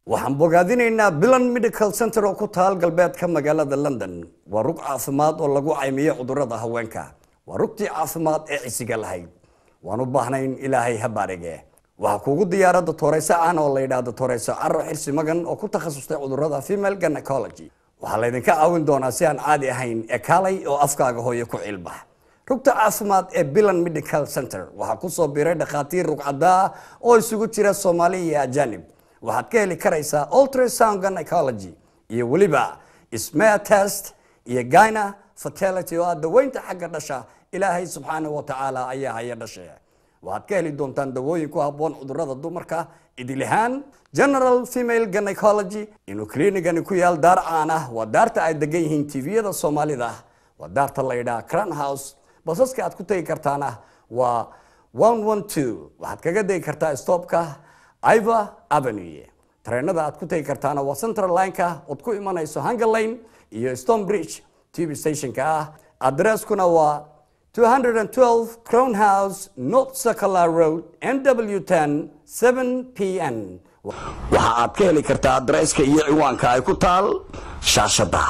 waxaan bogaadinaynaa bilan medical center oo ku taal galbeedka magaalada london waa rug caafimaad oo lagu caymiyo cudurrada haweenka waa rugtii caafimaad ee cisiga lahayd waan u baahnayn ilaahay ha baarige waxaa kuugu diyaara doctoreyso aan oo la yidhaah doctoreyso caro xirsi magan oo ku takhasustay cudurrada female gynecology waxaa laydinka caawin doonaa si aan caadi ahayn ee kaalay oo afkaaga hooyo ku cilbax rugta caafimaad ee bilan medical center waxaa kusoo biiray dhakhaatiir rugcadaa oo isugu jira soomaali iyo ajanib waxaad ka heli karaysaa ultrasound gynecology iyo weliba smear test iyo gyna fertility oo ah daweynta xagga dhasha ilaahay subxaanahu wa tacaala ayaa haya dhashe waxaad ka heli doontaan dawooyin ku habboon cudurrada dumarka idilihaan general female gynecology inuu kliinigani ku yaal daar caan ah waa daarta ay degan yihiin tviyada soomaalida waa daarta la yidhaha crown house basaska aad ku tegi kartaana waa waxaad kaga degi kartaa stopka iva avenue tareenada aad ku tegi kartaana waa central lineka ood ku imanayso hunger lane iyo stone bridge tv stationka ah adresskuna waa 212 crown house north circular road nw10 7 pn waxa aad ka heli kartaa adresska iyo ciwaanka ay ku taal shaashada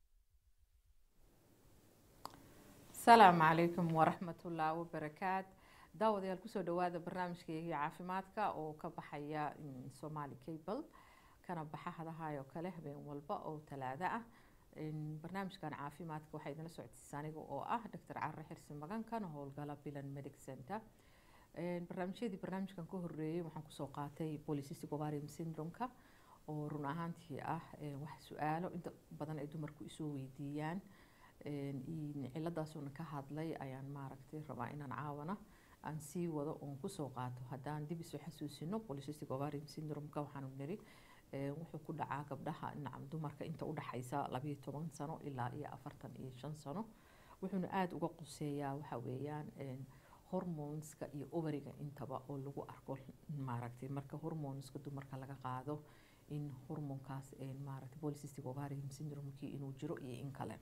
asalaamu calaykum waraxmatullaah wabarakaat daawadayaal kusoo dhawaada barnaamijkeygii caafimaadka oo ka baxaya somaali cable kana baxa hadahaayoo kale habeen walba oo talaado ah barnaamijkan caafimaadka waxaa idinla socodsiisa aniga oo ah doctor care xirsi magan kana howlgala bilan medic center barnaamijyadii barnaamijkan ka horeeyey waxaan kusoo qaatay polycystic ovarium syndrome-ka oo run ahaantii ah wax su-aalo inta badan ay dumarku isoo weydiiyaan ciladaasuna ka hadlay ayaan maaragtay rabaa inaan caawana aan sii wado oon kusoo qaato haddaan dib isu xasuusino polycystic ovarium syndrome-ka waxaanu niri wuxuu ku dhacaa gabdhaha nacam dumarka inta udhaxaysa labayo toban sano ilaa iyo afartan iyo shan sano wuxuuna aada uga quseeyaa waxa weeyaan hormoneska iyo overiga intaba oo lagu arko maaragtay marka hormoneska dumarka laga qaado in hormonkaas maaragtay polycystic ovarium syndrome-kii inuu jiro iyo in kale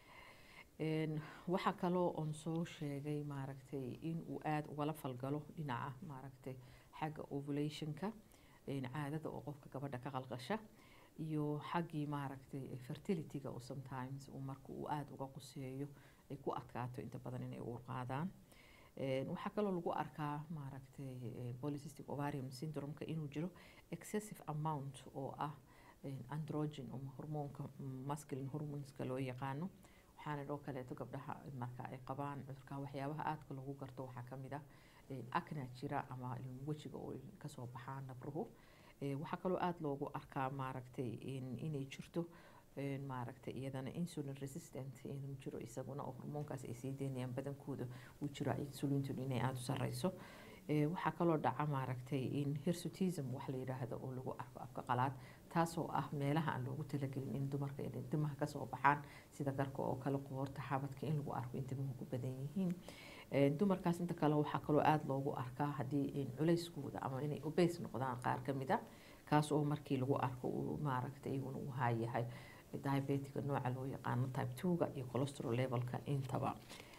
waxaa kaloo oon soo sheegay maaragtay in uu aada ugala falgalo dhinaca maaragtay xagga ovulationka caadada oo qofka gabadha ka qalqasha iyo xaggii maaragtay fertilityga oo sometimes uu marka uu aada uga quseeyo ay ku adkaato inta badan inay uur qaadaan waxaa kaloo lagu arkaa maaragtay polycystic ovarium syndrome-ka inuu jiro excessive amount oo ah androgen ama hormoonka masculine hormoneska loo yaqaano waxaana dhoo kaleeto gabdhaha marka ay qabaan cudurka waxyaabaha aadka lagu garto waxaa kamid ah acna jira ama wejiga oo kasoo baxaan nabruhu waxaa kaloo aada loogu arkaa maaragtay inay jirto maaragtay iyadana insulin resistant inuu jiro isaguna oo hormoonkaas ay sii deynayaan badankooda uu jiro insulintun inay aada u sareyso waxaa kaloo dhaca maaragtay in hirsutism wax la yidhaahdo oo lagu arko afka qalaad taasoo ah meelaha aan loogu talagelin in dumarka inay dimaha kasoo baxaan sida garka oo kale qoorta xabadka in lagu arko in dimuhu ku badan yihiin dumarkaas inta kale waxaa kaloo aada loogu arkaa haddii culeyskooda ama inay obeys noqdaan qaar kamid a kaas oo markii lagu arko uu maaragtay iyaguna uu haayahay diabetica nooca loo yaqaano type two-ga iyo cholesterol levelka intaba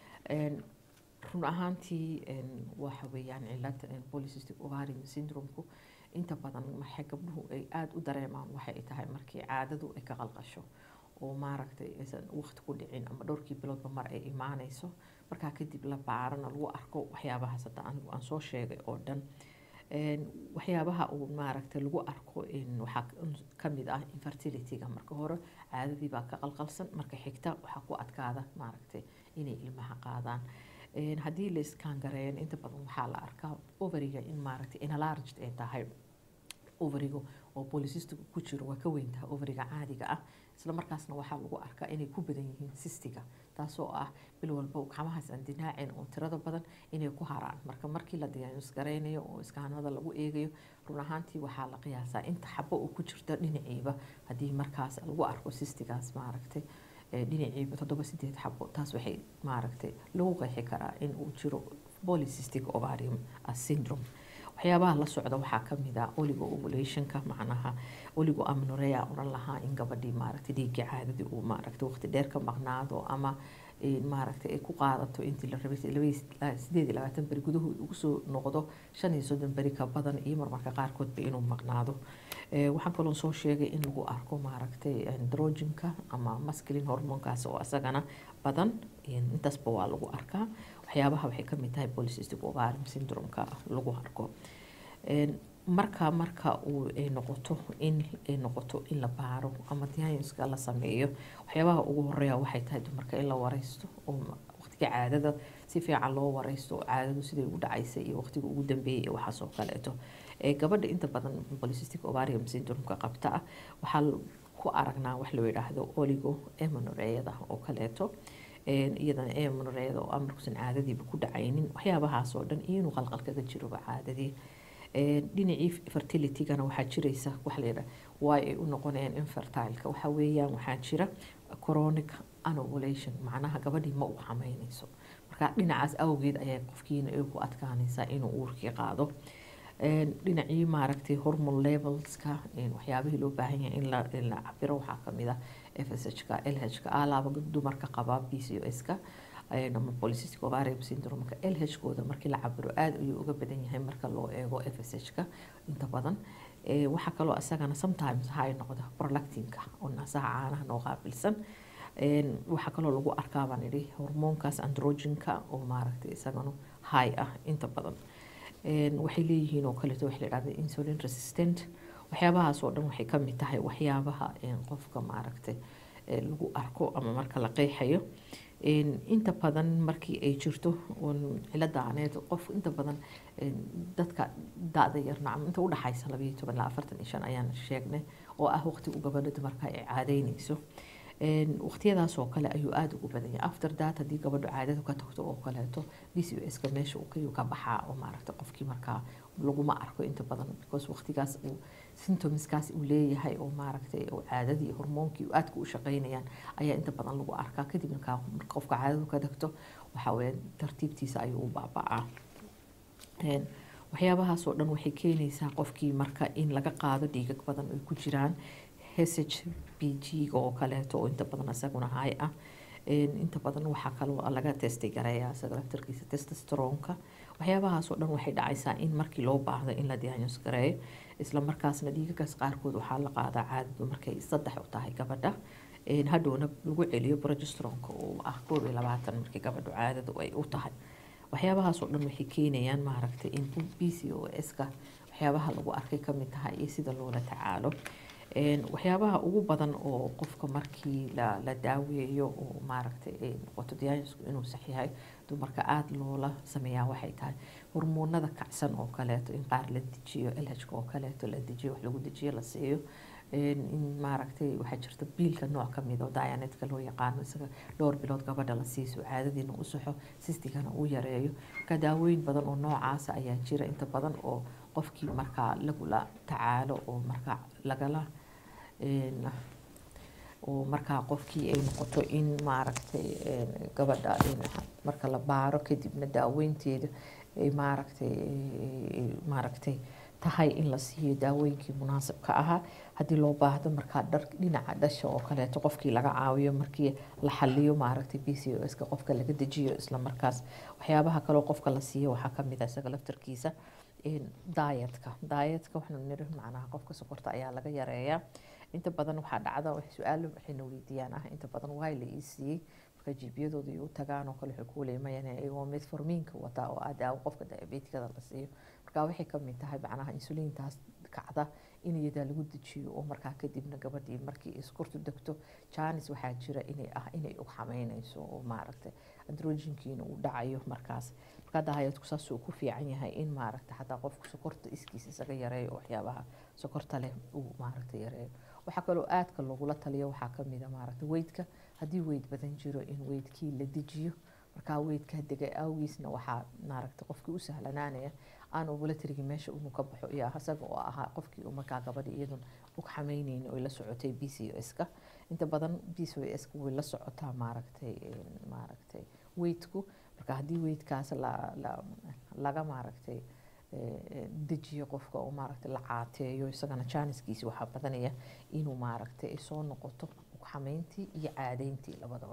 run ahaantii waxa weeyaan cilada polycystic ovarium syndrome-ku inta badan maxay gabdhuhu ay aada u dareemaan waxay tahay markii caadadu ay ka qalqasho oo maaragtay aysan waqti ku dhicin ama dhowrkii biloodba mar ay imaaneyso markaa kadib la baarana lagu arko waxyaabahaas hadda anigu aan soo sheegay oo dhan waxyaabaha uu maaragtay lagu arko waxaa kamid ah infertilityga marka hore caadadii baa ka qalqalsan marka xigta waxaa ku adkaada maaragtay inay ilmaha qaadaan haddii la iskangareeyan inta badan waxaa la arkaa overiga in maaragtay enlarged ay tahay overiga oo polycystic ku jiro waa ka weyn tahay overiga caadiga ah isla markaasna waxaa lagu arkaa inay ku badan yihiin sistiga taasoo ah bil walba gacmahaas aan dinaacin oo tirada badan inay ku haraan marka markii la diagnos gareynayo oo iskaanada lagu eegayo run ahaantii waxaa la qiyaasaa inta xabo oo ku jirta dhinaciiba haddii markaas lagu arko sistigaas maaragtay dhinaciiba toddoba sideed xabo taas waxay maaragtay lagu qeexi karaa in uu jiro polycystic ovarium syndrome waxyaabaha la socda waxaa kamid ah oligo ovulationka macnaha oligo amnorea oran lahaa in gabadhii maaragtay dhiiggii caadadii uu maaragtay waqti dheer ka maqnaado ama maaragtay ay ku qaadato intii la rabay sideed iyo labaatan beri gudahood ugu soo noqdo shan iyo soddon beri ka badan iyo marmarka qaarkoodba inuu maqnaado waxaan kaloo soo sheegay in lagu arko maaragtay androgenka ama masculin hormonkaas oo isagana badan intaasba waa lagu arkaa waxyaabaha waxay kamid tahay polycystic ovarium syndrome-ka lagu arko marka marka uu ay noqoto in ay noqoto in la baaro ama diagnoska la sameeyo waxyaabaha ugu horeeya waxay tahay dumarka in la wareysto oo waqtiga caadada si fiican loo wareysto oo caadadu siday ugu dhacaysay iyo waqtiga ugu dambeeyay iyo waxaas oo kaleeto gabadha inta badan polycystic ovarium syndrome-ka qabta ah waxaa ku aragnaa wax loo yidhaahdo oligo emanoreyada oo kaleeto iyadana emanoreyada oo amarkusan caadadiiba ku dhacaynin waxyaabahaas oo dhan iyo inuu qalqal kaga jiroba caadadii dhinacii fertilitygana waxaa jiraysa waxa layidhaha why ay u noqonayaan infertileka waxa weeyaan waxaa jira chronic anovulation macnaha gabadhii ma u xameynayso marka dhinacaas awgeed ayay qofkiina ay ku adkaanaysaa inuu uurkii qaado dhinacii maaragtay hormone levelska waxyaabihii loo baahan yahay in la in la cabiro waxaa kamid ah fshka lhka alaaba dumarka qaba b c o ska ama polycystic ovarium syndrome-ka lh-kooda markii la cabiro aada ayuu uga badan yahay marka loo eego fsh-ka inta badan waxaa kaloo isagana sometimes hay noqda prolactinka oo naasaha caanaha noo qaabilsan waxaa kaloo lagu arkaa baan idhi hormoonkaas androgenka oo maaragtay isagana high ah inta badan waxay leeyihiin oo kaleeto waxa la yidhahda insulin resistant waxyaabahaas oo dhan waxay ka mid tahay waxyaabaha qofka maaragtay lagu arko ama marka la qeexayo inta badan markii ay jirto ciladaaneed qof inta badan dadka da-da yar nacam inta udhaxaysa labayo toban ilaa afartan iyo shan ayaan sheegnay oo ah waqtigu gabadha dumarka ay caadeynayso waqtiyadaas oo kale ayuu aada ugu badan yahay after that haddii gabadhu caadadu ka tagto oo kaleeto b c o s ka meesha kayuu ka baxaa oo maaragta qofkii markaa laguma arko inta badan because waqtigaas uu symptomskaas uu leeyahay oo maaragtay oo caadadii hormoonkii aadka u shaqeynayaan ayaa inta badan lagu arkaa kadib markaa qofka caadadu ka tagto waxa weeye tartiibtiisa ayuu u baaba'aa waxyaabahaas oo dhan waxay keenaysaa qofkii marka in laga qaado dhiigag badan ay ku jiraan h b g oo kaleeto oo inta badan isaguna hay ah inta badan waxaa kaloo laga testay gareeyaa isaga laftarkiisa testosteronka waxyaabahaas oo dhan waxay dhacaysaa in markii loo baahdo in la diagnos gareeyo isla markaasna dhiigagaas qaarkood waxaa la qaadaa caadadu markay saddex u tahay gabadha hadhowna lagu celiyo progesteronka oo ah koob iyo labaatan markii gabadhu caadadu ay u tahay waxyaabahaas oo dhan waxay keenayaan maaragtay in b c o s-ka waxyaabaha lagu arkay kamid tahay iyo sida loola tacaalo waxyaabaha ugu badan oo qofka markii la la daaweeyo oo maaragtay ay noqoto diagnosku inuu sax yahay dumarka aada loola sameeyaa waxay tahay hormoonada kacsan oo kaleeto in qaar la dejiyo lhka oo kaleeto la dejiyo wax lagu dejiyo la siiyo in maaragtay waxaa jirta biilka nooc kamid oo dianetka loo yaqaano isaga dhowr bilood gabadha la siiso caadadiina u saxo sistigana uu yareeyo marka daawooyin badan oo noocaasa ayaa jira inta badan oo qofkii markaa lagula tacaalo oo markaa lagala oo markaa qofkii ay noqoto in maaragtay gabadha marka la baaro kadibna daaweynteeda ay maaragtay maaragtay tahay in la siiyo daawooyinkii munaasabka ahaa haddii loo baahdo markaa dhar dhinaca dhasha oo kaleeto qofkii laga caawiyo markii la xaliyo maaragtay b c o s-ka qofka laga dejiyo isla markaas waxyaabaha kaloo qofka la siiyo waxaa kamid ah isaga laftarkiisa daayatka daayatka waxaanu niri macnaha qofka sokorta ayaa laga yareeyaa inta badan waxaa dhacda su-aalo waxayna weydiiyaan ah inta badan waay la ii siiyey marka jiibiyadooda iyo u tagaan oo kale waxay ku leemayaan iyagoo metformiinka wataa oo ah daawo qofka diabetikada la siiyo marka waxay kamid tahay macnaha insuliintaas kacda in iyadaa lagu dejiyo oo markaa kadibna gabadhii markii iskortu degto janis waxaa jira inay ah inay ug xameynayso oo maaragtay androgenkiina uu dhacayo markaas marka daayadku saas uu ku fiican yahay in maaragta xataa qofku sokorta iskiisa isaga yareeyo waxyaabaha sokorta leh uu maaragta yareeyo waxaa kaloo aadka lagula taliyo waxaa kamid a maaragta weydka haddii weyd badan jiro in weydkii la dejiyo markaa weydka dega awgiisna waxaa maaragta qofkii u sahlanaanaya aan ovulatorygii meesha inuu ka baxo iyo isaga oo ahaa qofkii uu markaa gabadhi iyadun ug xameyneyni oy la socotay b c o s-ka inta badan b c o s-ka way la socotaa maaragtay maaragtay weydku marka haddii weydkaas la la laga maaragtay dejiyo qofka oo maaragtay la caateeyo isagana jaaniskiisi waxaa badanaya inuu maaragtay ay soo noqoto ugxameyntii iyo caadeyntii labadaba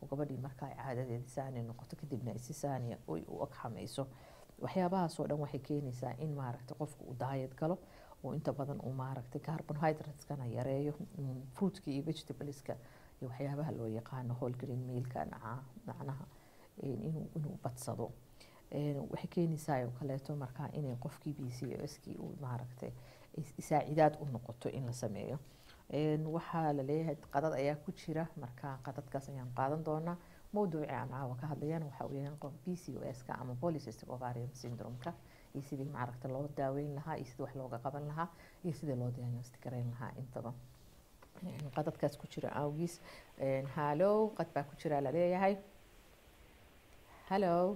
oo gabadhii marka ay caadadeeda saani noqoto kadibna ay si saaniya oy u ag xamayso waxyaabahaasoo dhan waxay keenaysaa in maaragtay qofku uu daayad galo oo inta badan uu maaragtay carbohydrateskana yareeyo fruitka iyo vegetables-ka iyo waxyaabaha loo yaqaano whole grain mealka naca macnaha inuu inuu badsado waxay keenaysaa oo kaleeto markaa inay qofkii b c o skii uu maaragtay isaacidaad u noqoto in la sameeyo waxaa la leeyahay qadad ayaa ku jira marka qadadkaas ayaan qaadan doonaa mowduuci aan caawa ka hadlayana waxa uu yahay qof b c o s-ka ama polycystic ovarian syndrome-ka iyo sidii maaragta loo daaweyn lahaa iyo sidii wax looga qaban lahaa iyo sidii loo diagnostic garayn lahaa intaba qadadkaas ku jira awgiis hallow qad baa ku jira laleeyahay hallow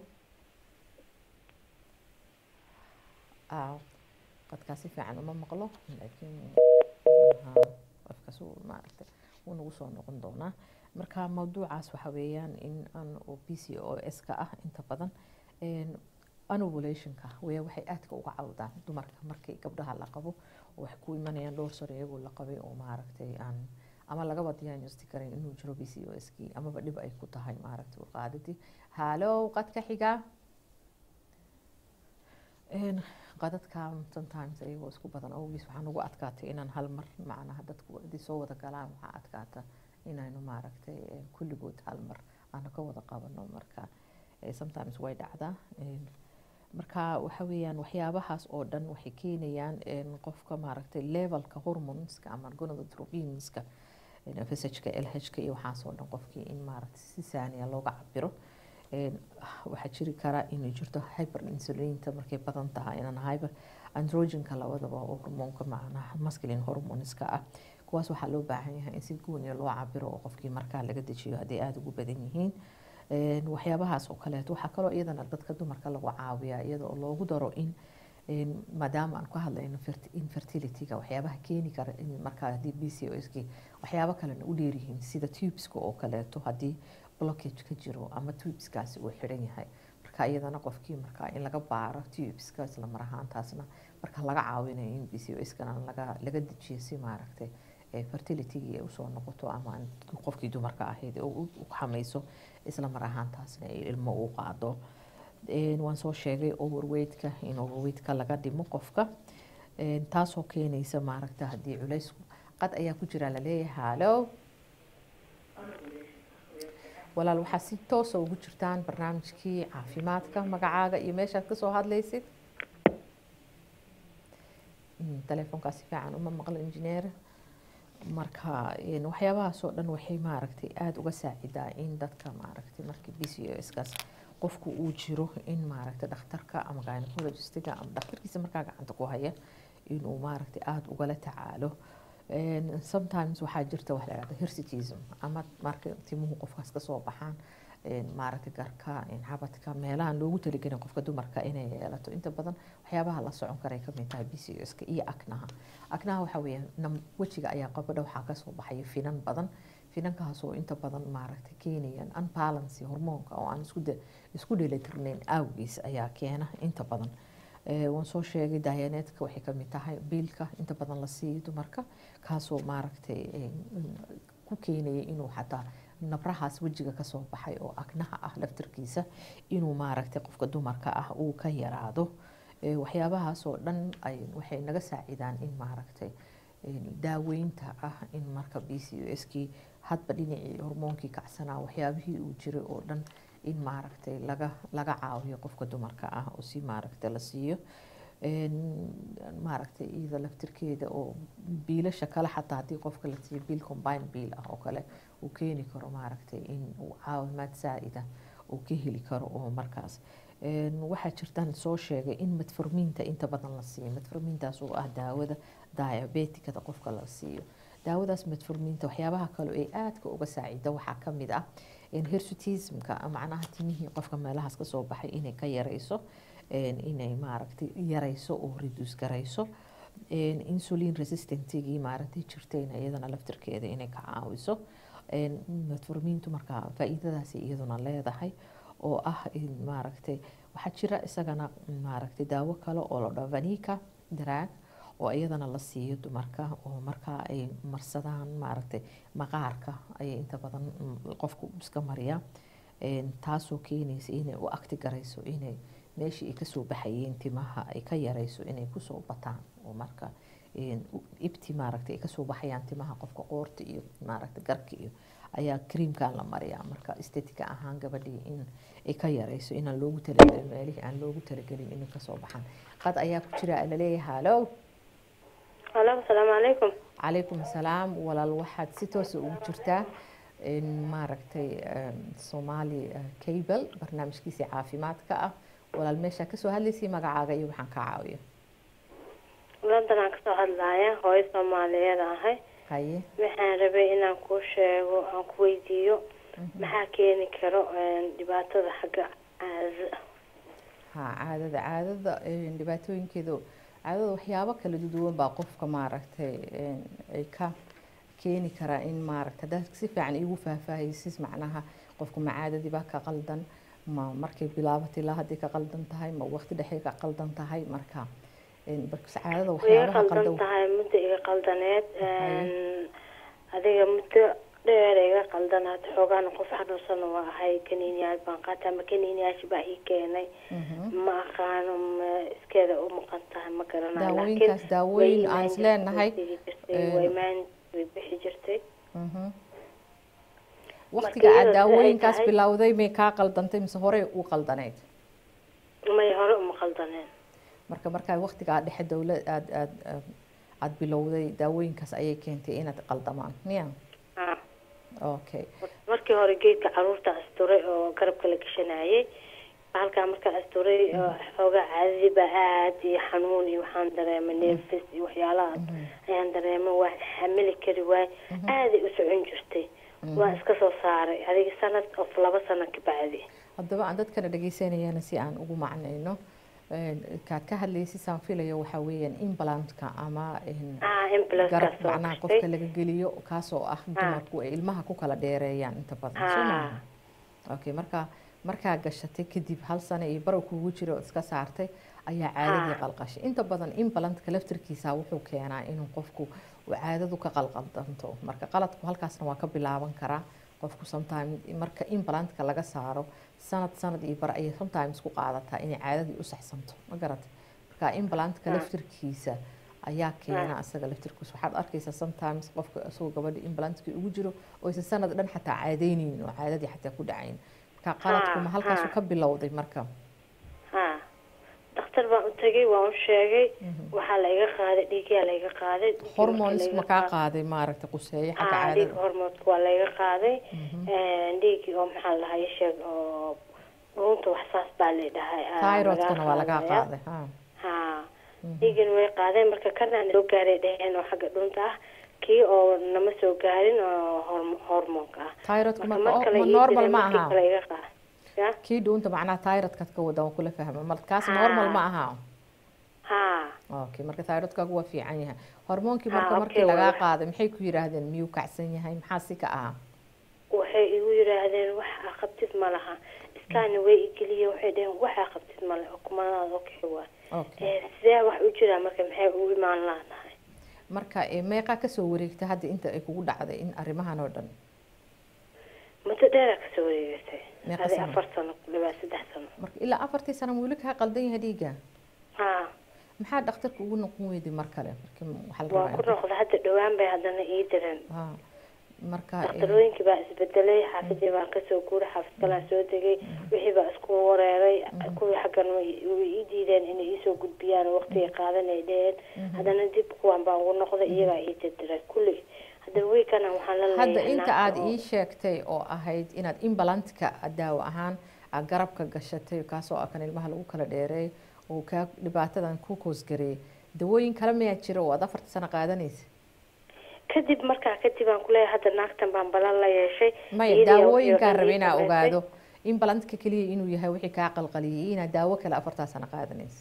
qadkaas si fiican uma maqlo laakiin qofkaas maaragta wuu nagu soo noqon doonaa marka mawduucaas waxa weeyaan in aan oo b c o s ka ah inta badan anovulationka waya waxay aadka uga cawdaan dumarka markii gabdhaha la qabo oo waxay ku imanayaan dhowr sano iyagoo la qabay oo maaragtay aan ama lagaba diagnostic karayn inuu jiro b c o s kii amaba dhib ay ku tahay maaragtay qaadadii hallow qadka xiga qadadka sometimes iyagoo isku badan awgiis waxaan ugu adkaatay inaan hal mar macnaha dadku haddii soo wada galaan waxaa adkaata inaynu maaragtay kulligood hal mar aanu ka wada qabano marka sometimes way dhacdaa marka waxa weeyaan waxyaabahaas oo dhan waxay keenayaan qofka maaragtay levelka hormoneska ama gonadotropinska fshka lhka iyo waxaasoo dhan qofkii in maaragtay si saaniya looga cabiro waxaa jiri karaa inay jirto hyper insulinta markay badan tahay inaan hyper androgenka labadaba oo hormoonka macnaha masculine hormoneska ah kuwaas waxaa loo baahan yahay in si gooniya loo cabiro oo qofkii markaa laga dejiyo hadday aada ugu badan yihiin waxyaabahaas oo kaleeto waxaa kaloo iyadana dadka dumarka lagu caawiyaa iyadoo loogu daro in maadaama aan ku hadlayno infertilityga waxyaabaha keeni kara in markaa haddii b c o s k waxyaabo kalena u dheeryihiin sida tubeska oo kaleeto haddii blockage ka jiro ama tubeskaasi uu xidhan yahay marka iyadana qofkii markaa in laga baaro tubeska isla mar ahaantaasna marka laga caawinayo in b c o skana laga laga dejiyo si maaragtay fertilitygii ay usoo noqoto ama qofkii dumarka ahayd u xamayso isla mar ahaantaasna ay ilmo u qaado waan soo sheegay overweightka in overweightka laga dhimo qofka taasoo keenaysa maaragta haddii culays qad ayaa ku jira laleeyahay hallow walaal waxaa si toosa ugu jirtaan barnaamijkii caafimaadka magacaaga iyo meeshaad kasoo hadlaysid telefoonkaas si fiican uma maqlo injineer marka waxyaabahaasoo dhan waxay maaragtay aada uga saacidaa in dadka maaragtay markii b c o skaas qofku uu jiro in maaragtay dhakhtarka ama gynecologistiga ama dhakhtarkiisa markaa gacanta ku haya inuu maaragtay aada ugala tacaalo sometimes waxaa jirta wax la yihahdo hirsitism ama marka timuhu qofkaas kasoo baxaan maaragtay garka xabadka meelahan loogu talagelin qofka dumarka inay yeelato inta badan waxyaabaha la socon karay kamid tahay b c o ska iyo aknaha aknaha waxa weeyaan wejiga ayaa qabadha waxaa kasoo baxaya finan badan finankaasoo inta badan maaragtay keenayaan unbalance hormoonka oo aan isku isku dheelitirnayn awgiis ayaa keena inta badan waan soo sheegay daayaneedka waxay kamid tahay biilka inta badan la siiyo dumarka kaasoo maaragtay ku keenaya inuu xataa nabrahaas wejiga kasoo baxay oo agnaha ah laftarkiisa inuu maaragtay qofka dumarka ah uu ka yaraado waxyaabahaasoo dhan waxay naga saacidaan in maaragtay daaweynta ah in marka b c o s kii hadba dhinacii hormoonkii kacsanaa waxyaabihii uu jiray oo dhan in maaragtay laga laga caawiyo qofka dumarka ah oo si maaragtay la siiyo maaragtay iyada laftirkeeda oo biilasha kale xataa haddii qofka la siiyo biil combine biil ah oo kale uu keeni karo maaragtay in uu caawimaad saa-ida uu ka heli karo oo markaas waxaa jirtaan soo sheegay in metformiinta inta badan la siiyo metformiintaas oo ah daawada diabetikada qofka la siiyo daawadaas metformiinta waxyaabaha kale ee aadka uga saacida waxaa kamid ah hirsutismka macnaha timihii qofka meelahaas kasoo baxay inay ka yareyso inay maaragtay yareyso oo reduce gareyso insulin resistantigii maaragtay jirtayna iyadana laftirkeeda inay ka caawiso metformiintu markaa faa-iidadaasi iyaduna leedahay oo ah maaragtay waxaa jira isagana maaragtay daawo kale oo la dhaho vanika drag oo iyadana la siiyo dumarka oo markaa ay marsadaan maaragtay maqaarka ayay inta badan mm, qofku iska mariyaa Een, taasoo keenaysa inay u akti garayso inay meeshii ay kasoo baxayeen timaha ay ka yarayso inay kusoo bataan oo marka een, u- ibti maaragtay ay kasoo baxayaan timaha qofka qoorta iyo maaragtay garka iyo ayaa creamkan la mariyaa marka estetika ahaan gabadhii in ay ka yarayso inaan loogu talagelin meelihii aan loogu talagelin inay kasoo baxaan qad ayaa ku jira laleeyahay halo Halo, asalaamu calaykum. calaykum asalaam walaal waxaad si toosa ugu jirtaa in maaragtay em, somali eh, cable barnaamijkiisii caafimaadka ah walaal meeshaa kasoo hadlaysay magacaaga iyo waxaan kaa caawiyo London aan kasoo hadlaaya, hooyo Soomaaliyeed ahay. haye Waxaan rabay inaan kuu sheego, aan ku weydiiyo maxaa keeni karo een, dhibaatada xagga caadada. ha caadada caadada een, dhibaatooyinkeedu caadada waxyaabo kala duwan baa qofka maaragtay een, ay ka keeni karaa in maaragtay haddaad si fiican iigu faahfaahaysis macnaha qofku ma caadadii baa ka qaldan ma markay bilaabatay ilaa haddii ka qaldan tahay ma waqti dhexe ka qaldan tahay marka een, balse caadada Way iga waxyaabaha qaldan qaldan tahay muddo iga qaldaneed. Haye. een, Adiga muddo dheer iga qaldanaad xoogaana qof xanuunsan waa ahay kaniiniyaal baan qaata ama kaniiniyaasha baa ii keenay Mhm. ma aqaano ma iskeeda u maqan tahay ma garanayo Daawooyinkaas laakiin daawooyin way aan imaan is leenahay, jirtay, way tegi jirtay, een, way imaan way bixi jirtay Mhm. Marka waqtiga aad iyadoo sida ay daawooyinkaas tahay- bilowday may kaa qaldantay mise horey u qaldanayd may hore uma qaldaneen marka markaa waqtigaa dhexe dowlad aad aad aad bilowday daawooyinkaas ayay keentay inaad qaldamaan miya Ah, okay markii hore geedka caruurta asturay oo garabka la gashanayay halkaa markaa asturay oo xoogaa caadadii baa aad iyo xanuun iyo waxaan dareemay neefis iyo waxyaalahaas ayaan dareemay waan xamili kari waay aaday u socon jirtay waan iska soo saaray adiga sanad of laba sano ka bacdi haddaba aan dadkana dhegeysanayana si aan ugu macnayno een, kaad ka hadlaysid saan filayo waxaa weeyaan implantka ama een, ah implantka garab soo macnaha gashtay qofka laga geliyo kaasoo ah dumarku ay ilmaha ku kala dheereeyaan inta badan soo Ah. maaha okay marka markaa gashatay kadib hal sano iyo barow kugu jira oo iska saartay ayaa caadadii Ah. qalqashay inta badan implantka laftirkiisa wuxuu keenaa inuu qofku uu caadadu ka qalqaldanto marka qaladku halkaasna waa ka bilaaban karaa qofku sometimes marka implantka laga saaro sanad sanad iyo bar ayay sometimes ku qaadataa inay caadadii u saxsanto ma garatay marka implantka Ah. laftirkiisa ayaa keena asaga laftirkiisa waxaad arkaysaa sometimes qofka isagoo gabadha implantkii ugu jiro oo aysan sanad dhan xataa caadaynaynin oo caadadii xataa ku dhacayn marka qaladku ma Ah, halkaasu ah. ka bilowday marka ha dhakhtar baan u tagay waan u sheegay waxaa la iga qaaday dhiigyaa la iga qaaday dhiiggii markii hormones la iga ma kaa qaaday- qaaday maaragta quseeye xagga ah dhiig caadada hormoodka waa la iga qaaday dhiigii oo maxaa la dhahaa ii sheeg oo dhuunta wax saas baa la dhahay ah, thyroidkana waa lagaa qaadaya. qaaday ha ha dhiigin way qaadeen marka kana soo gaaray dheheen oo xagga dhunta ah kii oo nama soo gaarin oo horm- hormoonka ah thyroidku marka marka mar kale ma ii normal direen, ma markii aha kale iga qaad ya kii dhuunta macnaha thyroidkaad ka wada waan kula fahma markaas Ah. normal ma aha ha okay marka thyroidkaagu waa fiican yahay hormoonkii Ah, marka okay, markii lagaa waa- qaaday maxay ku yidhaahdeen miyuu kacsan yahay maxaa si ka ahaa waxay igu yidhaahdeen wax aa qabtid ma laha iskaani way igeliye waxay dheheen wax aa qabtid ma le kumanaad okay waay okay Eh, sidee wax u jiraa marka maxay u imaan laadahay marka eh, meeqaa kasoo wareegta hadda inta ay kugu dhacday in arrimahan oo dhan muddo dheeraa kasoo wareegatay Meeqa adi sano? afar sano kulibaa saddex sano marka ilaa afartii sano ma weli kaa qaldan yahay dhiigga ha maxaa dhakhtarka ugu noqon weyday mar kale markii waxaa la waa ku rabaa noqda hadda dhawaan bay haddana ii direen ha marka eh, daktarooyinkii baa isbedelay xaafadii baan kasoo guuray xaafad kalaan soo degay wixii baa isku wareeray kuwii xaggan way way ii diideen inay iisoo gudbiyaan waqtigay qaadanay dheheen haddana dib kuwan baan ugu noqday iyagaa ii dirdiray kulli hadda wiikana waxaan la hadda leeyahay inta naag aad oo- ii sheegtay oo ahayd inaad implantka daawo ahaan aad garabka gashatay kaasoo ah kan ilmaha lagu kala dheereey oo kaa dhibaatadan ku koosgareeyay dawooyin kale mayaa jira oo aad afarta sano qaadanaysa kadib markaa kadib aan kuleeyahay hadda naagtan baan balan la yeeshay maya iyadii oo- daawooyinkaan iyo rabay ii inaa samaysay. ogaado implantka keliya inuu yahay wixii kaa qalqaliyay inaad daawo kale afartaa sano qaadanaysa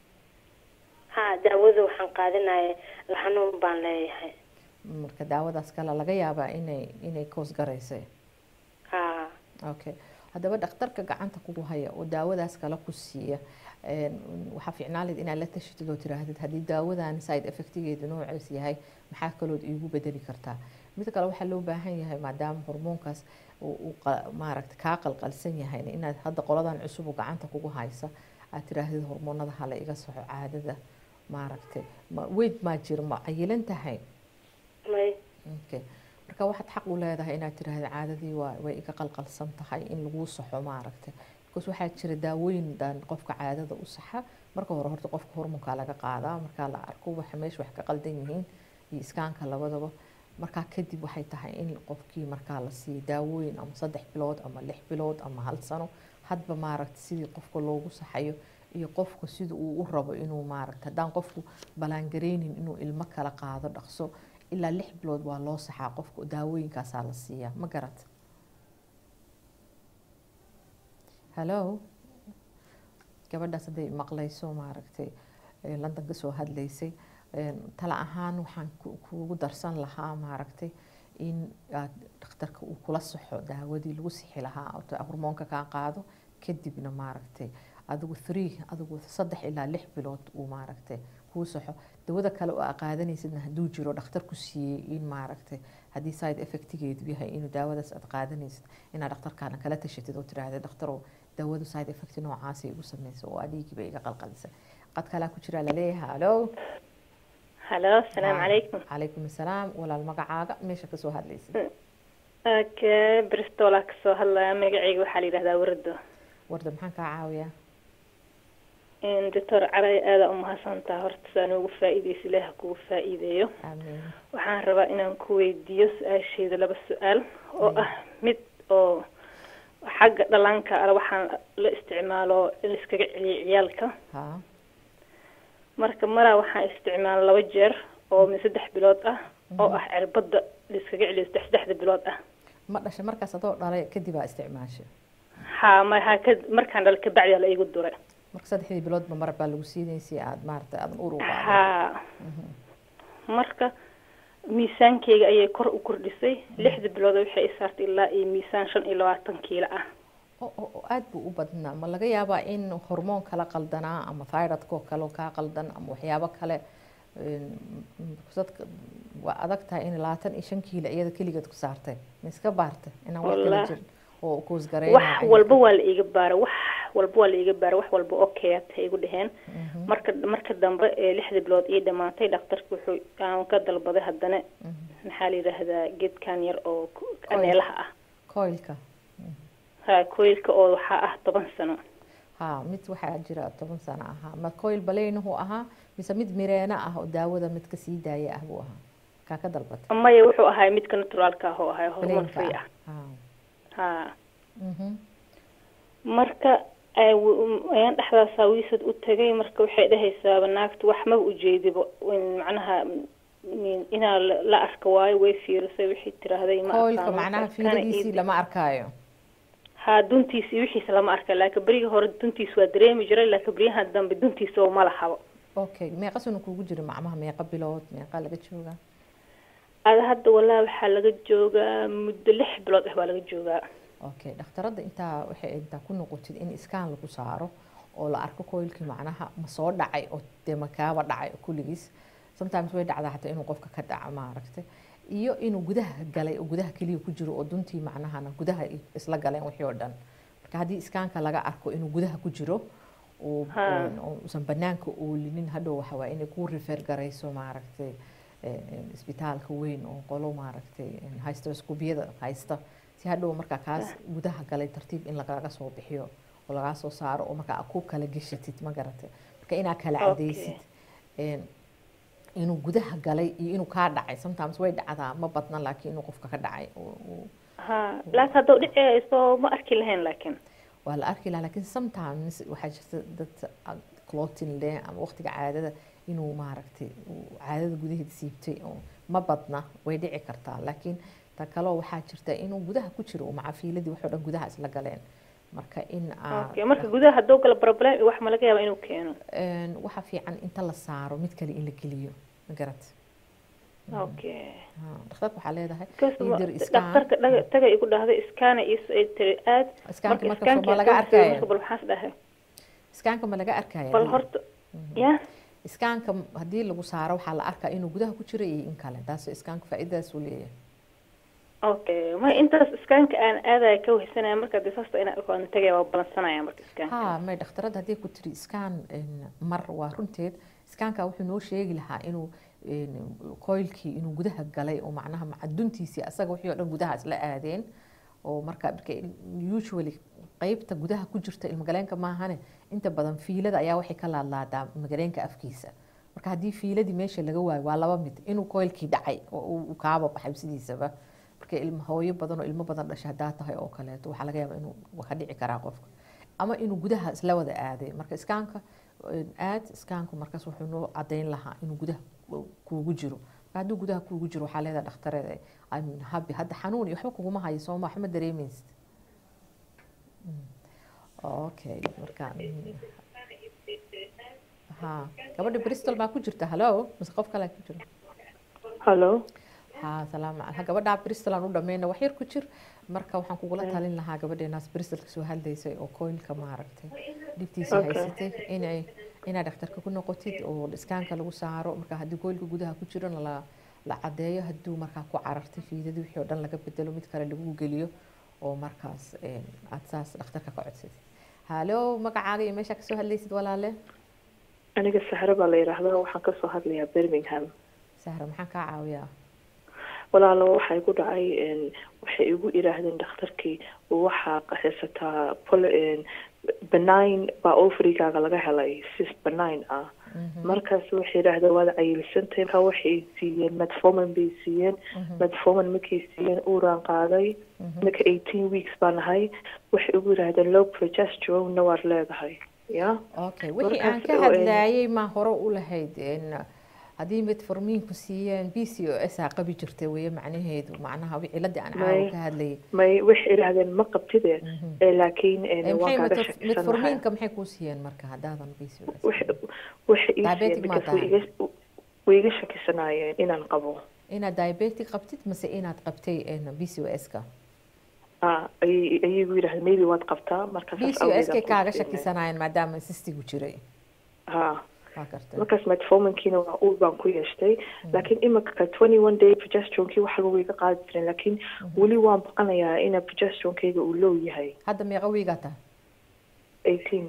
ha daawada waxaan qaadanaya xanuun baan leeyahay marka daawadaas kale laga yaabaa inay inay koos garaysay ha okay haddaba dhakhtarka gacanta kugu haya oo daawadaas kale ku siiya waxaa fiicnaan lahayd inaad la tashitid oo tiraahdid haddii daawadan side effectigeedu noocaas yahay maxaa kalood iigu bedeli kartaa mid kale waxaa loo baahan yahay maadaama hormoonkaas uu maaragta kaa qalqalsan yahay inaad hadda qoladan cusub oo gacanta kugu haysa aad tiraahdid hormoonada hala iga soco caadada maaragtay weyd maa jiro ma ayilan tahay okay marka waxaad xaq u leedahay inaad tiraahdo caadadii waa way iga qalqalsan tahay in laguu saxo maaragtay because waxaa jira daawooyin dhan qofka caadada u saxa marka hore horta qofka hormoonkaa laga qaadaa markaa la arko waxa meesha wax ka qaldan yihiin iyo iskaanka labadaba markaa kadib waxay tahay in qofkii markaa la siiyo daawooyin ama saddex bilood ama lix bilood ama hal sano hadba maaragta sidii qofka loogu saxayo iyo qofka sida uu u rabo inuu maaragta haddaan qofku ballaangareynin inuu ilmo kala qaado dhaqso ilaa lix bilood waa loo saxaa qofka daawooyinkaasaa la siiyaa ma garat hallo gabadhaas hadday maqlayso maaragtay london ka soo hadlaysay tala ahaan waxaan kuugu darsan lahaa maaragtay in aad dhakhtarka uu kula saxo daawadii lagu sixi lahaa hormoonka kaa qaado kadibna maaragtay adigu three adigu saddex ilaa lix bilood uu maaragtay kuu saxo dawada kale oo aa qaadanaysidna hadduu jiro dhakhtar ku siiyey in maaragtay haddii side effectigeedu yahay inuu daawadaas aad qaadanaysid inaad dhakhtarkaana kala tashatid oo tiraahda dhakhtarow daawadu side effect noocaasay igu samaysa oo adhiigiiba iga qalqalisa qad kalaa ku jiraa laleeyahay hallo halo asalaamu calaykum calaykum asalaam walaal magacaaga meesha kasoo hadlaysid aka bristolaa kasoo hadlaya magacayga waxaa la yidhahdaa wardo warda maxaan kaa caawiyaa doctor caray aada umahadsantaa horta saa noogu faa-iideysa ilaaha kugu faa-iideeyo amiin waxaan rabaa inaan ku weydiiyo su-aasheeda laba su-aal oo ah mid oo xagga dhallaanka ala waxaan la isticmaalo in laiskaga celiyo ciyaalka ha marka maraa waxaan isticmaala laba jeer oo min saddex bilood ah oo ah cirbada laiskaga celiyo saddex saddexda bilood ah ma dhashay markaas adoo dhalay kadib aa isticmaashay ha ma ha ka markaan dhal kabacdi la igu duray marka saddexdii biloodba mar baa lagu siinayay si aad maaragtay aadan ur u qaadin ha marka miisaankeyga ayay kor u kordhisay lixda bilood waxay i saartay ilaa iyo miisaan shan iyo labaatan kiilo ah oo oo- oo aad buu u badnaa ma laga yaabaa in hormoon kala qaldanaa ama thyroidkoo kale oo kaa qaldan ama waxyaabo kale een, m- dadka waa adag tahay in labaatan iyo shan kiilo iyada keligeed ku saartay ma iska baartay inaan wax kala Wallaahi. jirin oo wax kuusgareynaa walba waa la iiga baara wax walba waa la iiga baara wax walba okay atay igu dheheen marka marka dambe ee lixda bilood ii dhamaatay dhakhtarka wuxuu aan ka dalbaday haddana maxaa la yidhaahdaa geedkan yar oo ku- aneelaha ah coilka ha koylka oo waxaa ah toban sano ha mid waxaa jira toban sano ahaa ma coil baleynahu ahaa mise mid mireena ah oo daawada mid kasii daaya ah buu ahaa kaa ka dalbatay maya wuxuu ahay midka naturaalka ah oo ahay hormoon baleenka free ah ah ha ha mhm marka ay w- ayaan dhexdaas wiisad u tagay marka waxay dhahaysaaba naagtu wax maba ujeedibo in macnaha in- inaa la- la arka waayo way fiirisay waxay tiraahday ma coilka aqaano. macnaha Kana fiiladiisii ii- lama arkaayo ha duntiisa iyo wixiisa lama arka laakiin berigii hore duntiisa waa dareemi jiray laakiin beryahan dambe duntiisa oo ma lahabo okay meeqa sano kuugu jira macmaha meeqa bilood meeqa laga joogaa ada hadda wallahi waxaa laga joogaa muddo lix bilood ah baa laga joogaa okay dhakhtaradda intaa waxay intaa ku noqotid in iskaan lagu saaro oo la arko coilkii macnaha ma soo dhacay oo dee makaaba dhacay kulligiis sometimes way dhacdaa xataa inuu qofka ka dhaco maaragtay iyo inuu gudaha galay oo gudaha keliya ku jiro oo duntii macnahana gudaha i- isla galeen wixii oo dhan marka haddii iskaanka laga arko inuu gudaha ku jiro oo Ha. oo- oo usan banaanka oolinin hadhow waxa waaye inay ku refer garayso maaragtay eh, eh, isbitaalka weyn oo qolo maaragtay eh, haysta iskubiyada haysta si hadhow markaa kaas gudaha galay tartiib in lagaga soo bixiyo oo lagaa soo saaro oo markaa ku kala geshatid ma garatay marka inaa kala Okay. cadaysid een, inuu gudaha galay iyo inuu kaa dhacay sometimes way dhacdaa ma badna laakiin inuu qofka ka dhacay oo- oo- ha laakiin haddau dhiceyso ma arki lahayn laakiin waa la arki lahaa laakiin sometimes waxaa jirta dad clotin leh ama waqtiga caadada inuu maaragtay uu caadada gudaheeda siibtay oo ma badna way dhici kartaa laakiin ta kaloo waxaa jirta inuu gudaha ku jiro oo macafiiladii waxoo dhan gudaha isla galeen marka in aa- okay marka gudaha hadduu galo problem iyo wax ma laga yaaba inuu keeno een, waxaa fiican inta la saaro mid kale in la geliyo ma garat okay Ha, dhakhtarka waxaa leedahay Kas- ii dir iskaan dhakhtarka dhaga taga igu dhahday iskaana iyo ay tiri aad iskaanka marka iskaanka ma laga soo arkaya fiiriyo, bal waxaas dhahay iskaanka ma laga arkaya bal horta ya iskaanka haddii lagu saaro waxaa la arkaa inuu gudaha ku jiro iyo in kale taas iskaanka faa'iidadaas uu leeyahay okay ma intaas iskaanka aan aadaya ka wehsanaya marka dee saasta inaan arko aan tagaya waa balansanaya marka iskaanka ha may dhakhtarada haddii ku tiri iskaan mar waa runteed iskaanka wuxuu noo sheegi lahaa inuu een, coilkii inuu gudaha galay oo macnaha macaduntiisii asaga wixii oo dhan gudaha isla aadeen oo marka marka usually qeybta gudaha ku jirta ilmagaleenka maahane inta badan fiilada ayaa waxay ka laadlaadaa ilmagaleenka afkiisa marka haddii fiiladii meesha laga waayo waa laba mid inuu coilkii dhacay oo uu uu kaaba baxay sidiisaba marka ilma hooyo badan oo ilmo badan dhasha haddaa tahay oo kaleeto waxaa laga yaabaa inuu waa ka dhici karaa qofka ama inuu gudaha isla wada aaday marka iskaanka een, aad iskaanku markaas wuxuu noo cadeyn lahaa inuu gudaha kuugu jiro marka hadduu gudaha kuugu jiro waxaa leedahay dhakhtareeda I'm happy hadda xanuun iyo waxba kuguma hayo sooma waxma dareemaysid Mm. okay marka mm. ha gabadha bristol baa ku jirta hallo mise qof kale ku jiro hallo ha salaam ha gabadhaa bristol aan u dhameyna wax yar ku jir marka waxaan kugula talin lahaa gabadheenaas bristol kasoo hadlaysay oo coilka maaragtay dhibtiisa Okay. haysatay inay inaad dhakhtarka ku noqotid oo iskaanka lagu saaro marka haddii coilka gudaha ku jirona la la cadeeyo hadduu markaa ku carartay fiidadii wixii oo dhan laga bedelo mid kale lagu geliyo oo markaas een, aad saas dhakhtarka ka codsatid hallo magacaaga iyo meeshaa kasoo hadlaysid walaale aniga saxre baa la yidhaahdaa waxaan kasoo hadlayaa birmingham sahra maxaan kaa caawiyaa walaalo waxaa igu dhacay een, waxay igu idhaahdeen dhakhtarkii waxaa haysataa pol- een, benign baa ovarigaaga laga helay sis benign ah markaas waxay yidhaahdeen waad cayilsantay marka waxay siiyeen metformin bay siiyeen metformin markay siiyeen uuraan qaaday marka eighteen weeks baan ahay waxay igu yidhaahdeen low progesterone-na waad leedahay ya okay wixii aan Markaas ka oo, hadlaayay ma hore u lahayd een, haddii metformiinku siiyeen b c o s aa qabi jirtay weye macnaheedu macnaha wi- ciladii aan caawa May- ka hadlayay may waxay idhaahdeen ma qabtide ee laakiin een, Ee, waan maxay kaaga meto- shakisanahay metformiinka maxay kuu siiyeen marka haddaadan b c o s waxay waxay ii Diabetic siiyeen ma because way tahay? iga way iga shakisanaayeen inaan qabo inaad diabetic qabtid mase inaad qabtay b c o s-ka ah ayay ayay igu yidhahdeen maybe waad qabtaa marka b c o s-kay kaaga shakisanaayeen maadaama sistigu jiray ha waa gartay markaas metforminkiina waa uur baan ku yeeshtay laakiin imika twenty one day progesteronekii waxa lagu iga qaadi jiren laakiin weli waan baqanayaa ina progesteronkeyga uu low yahay hadda meeqa wiigaa tahay eighteen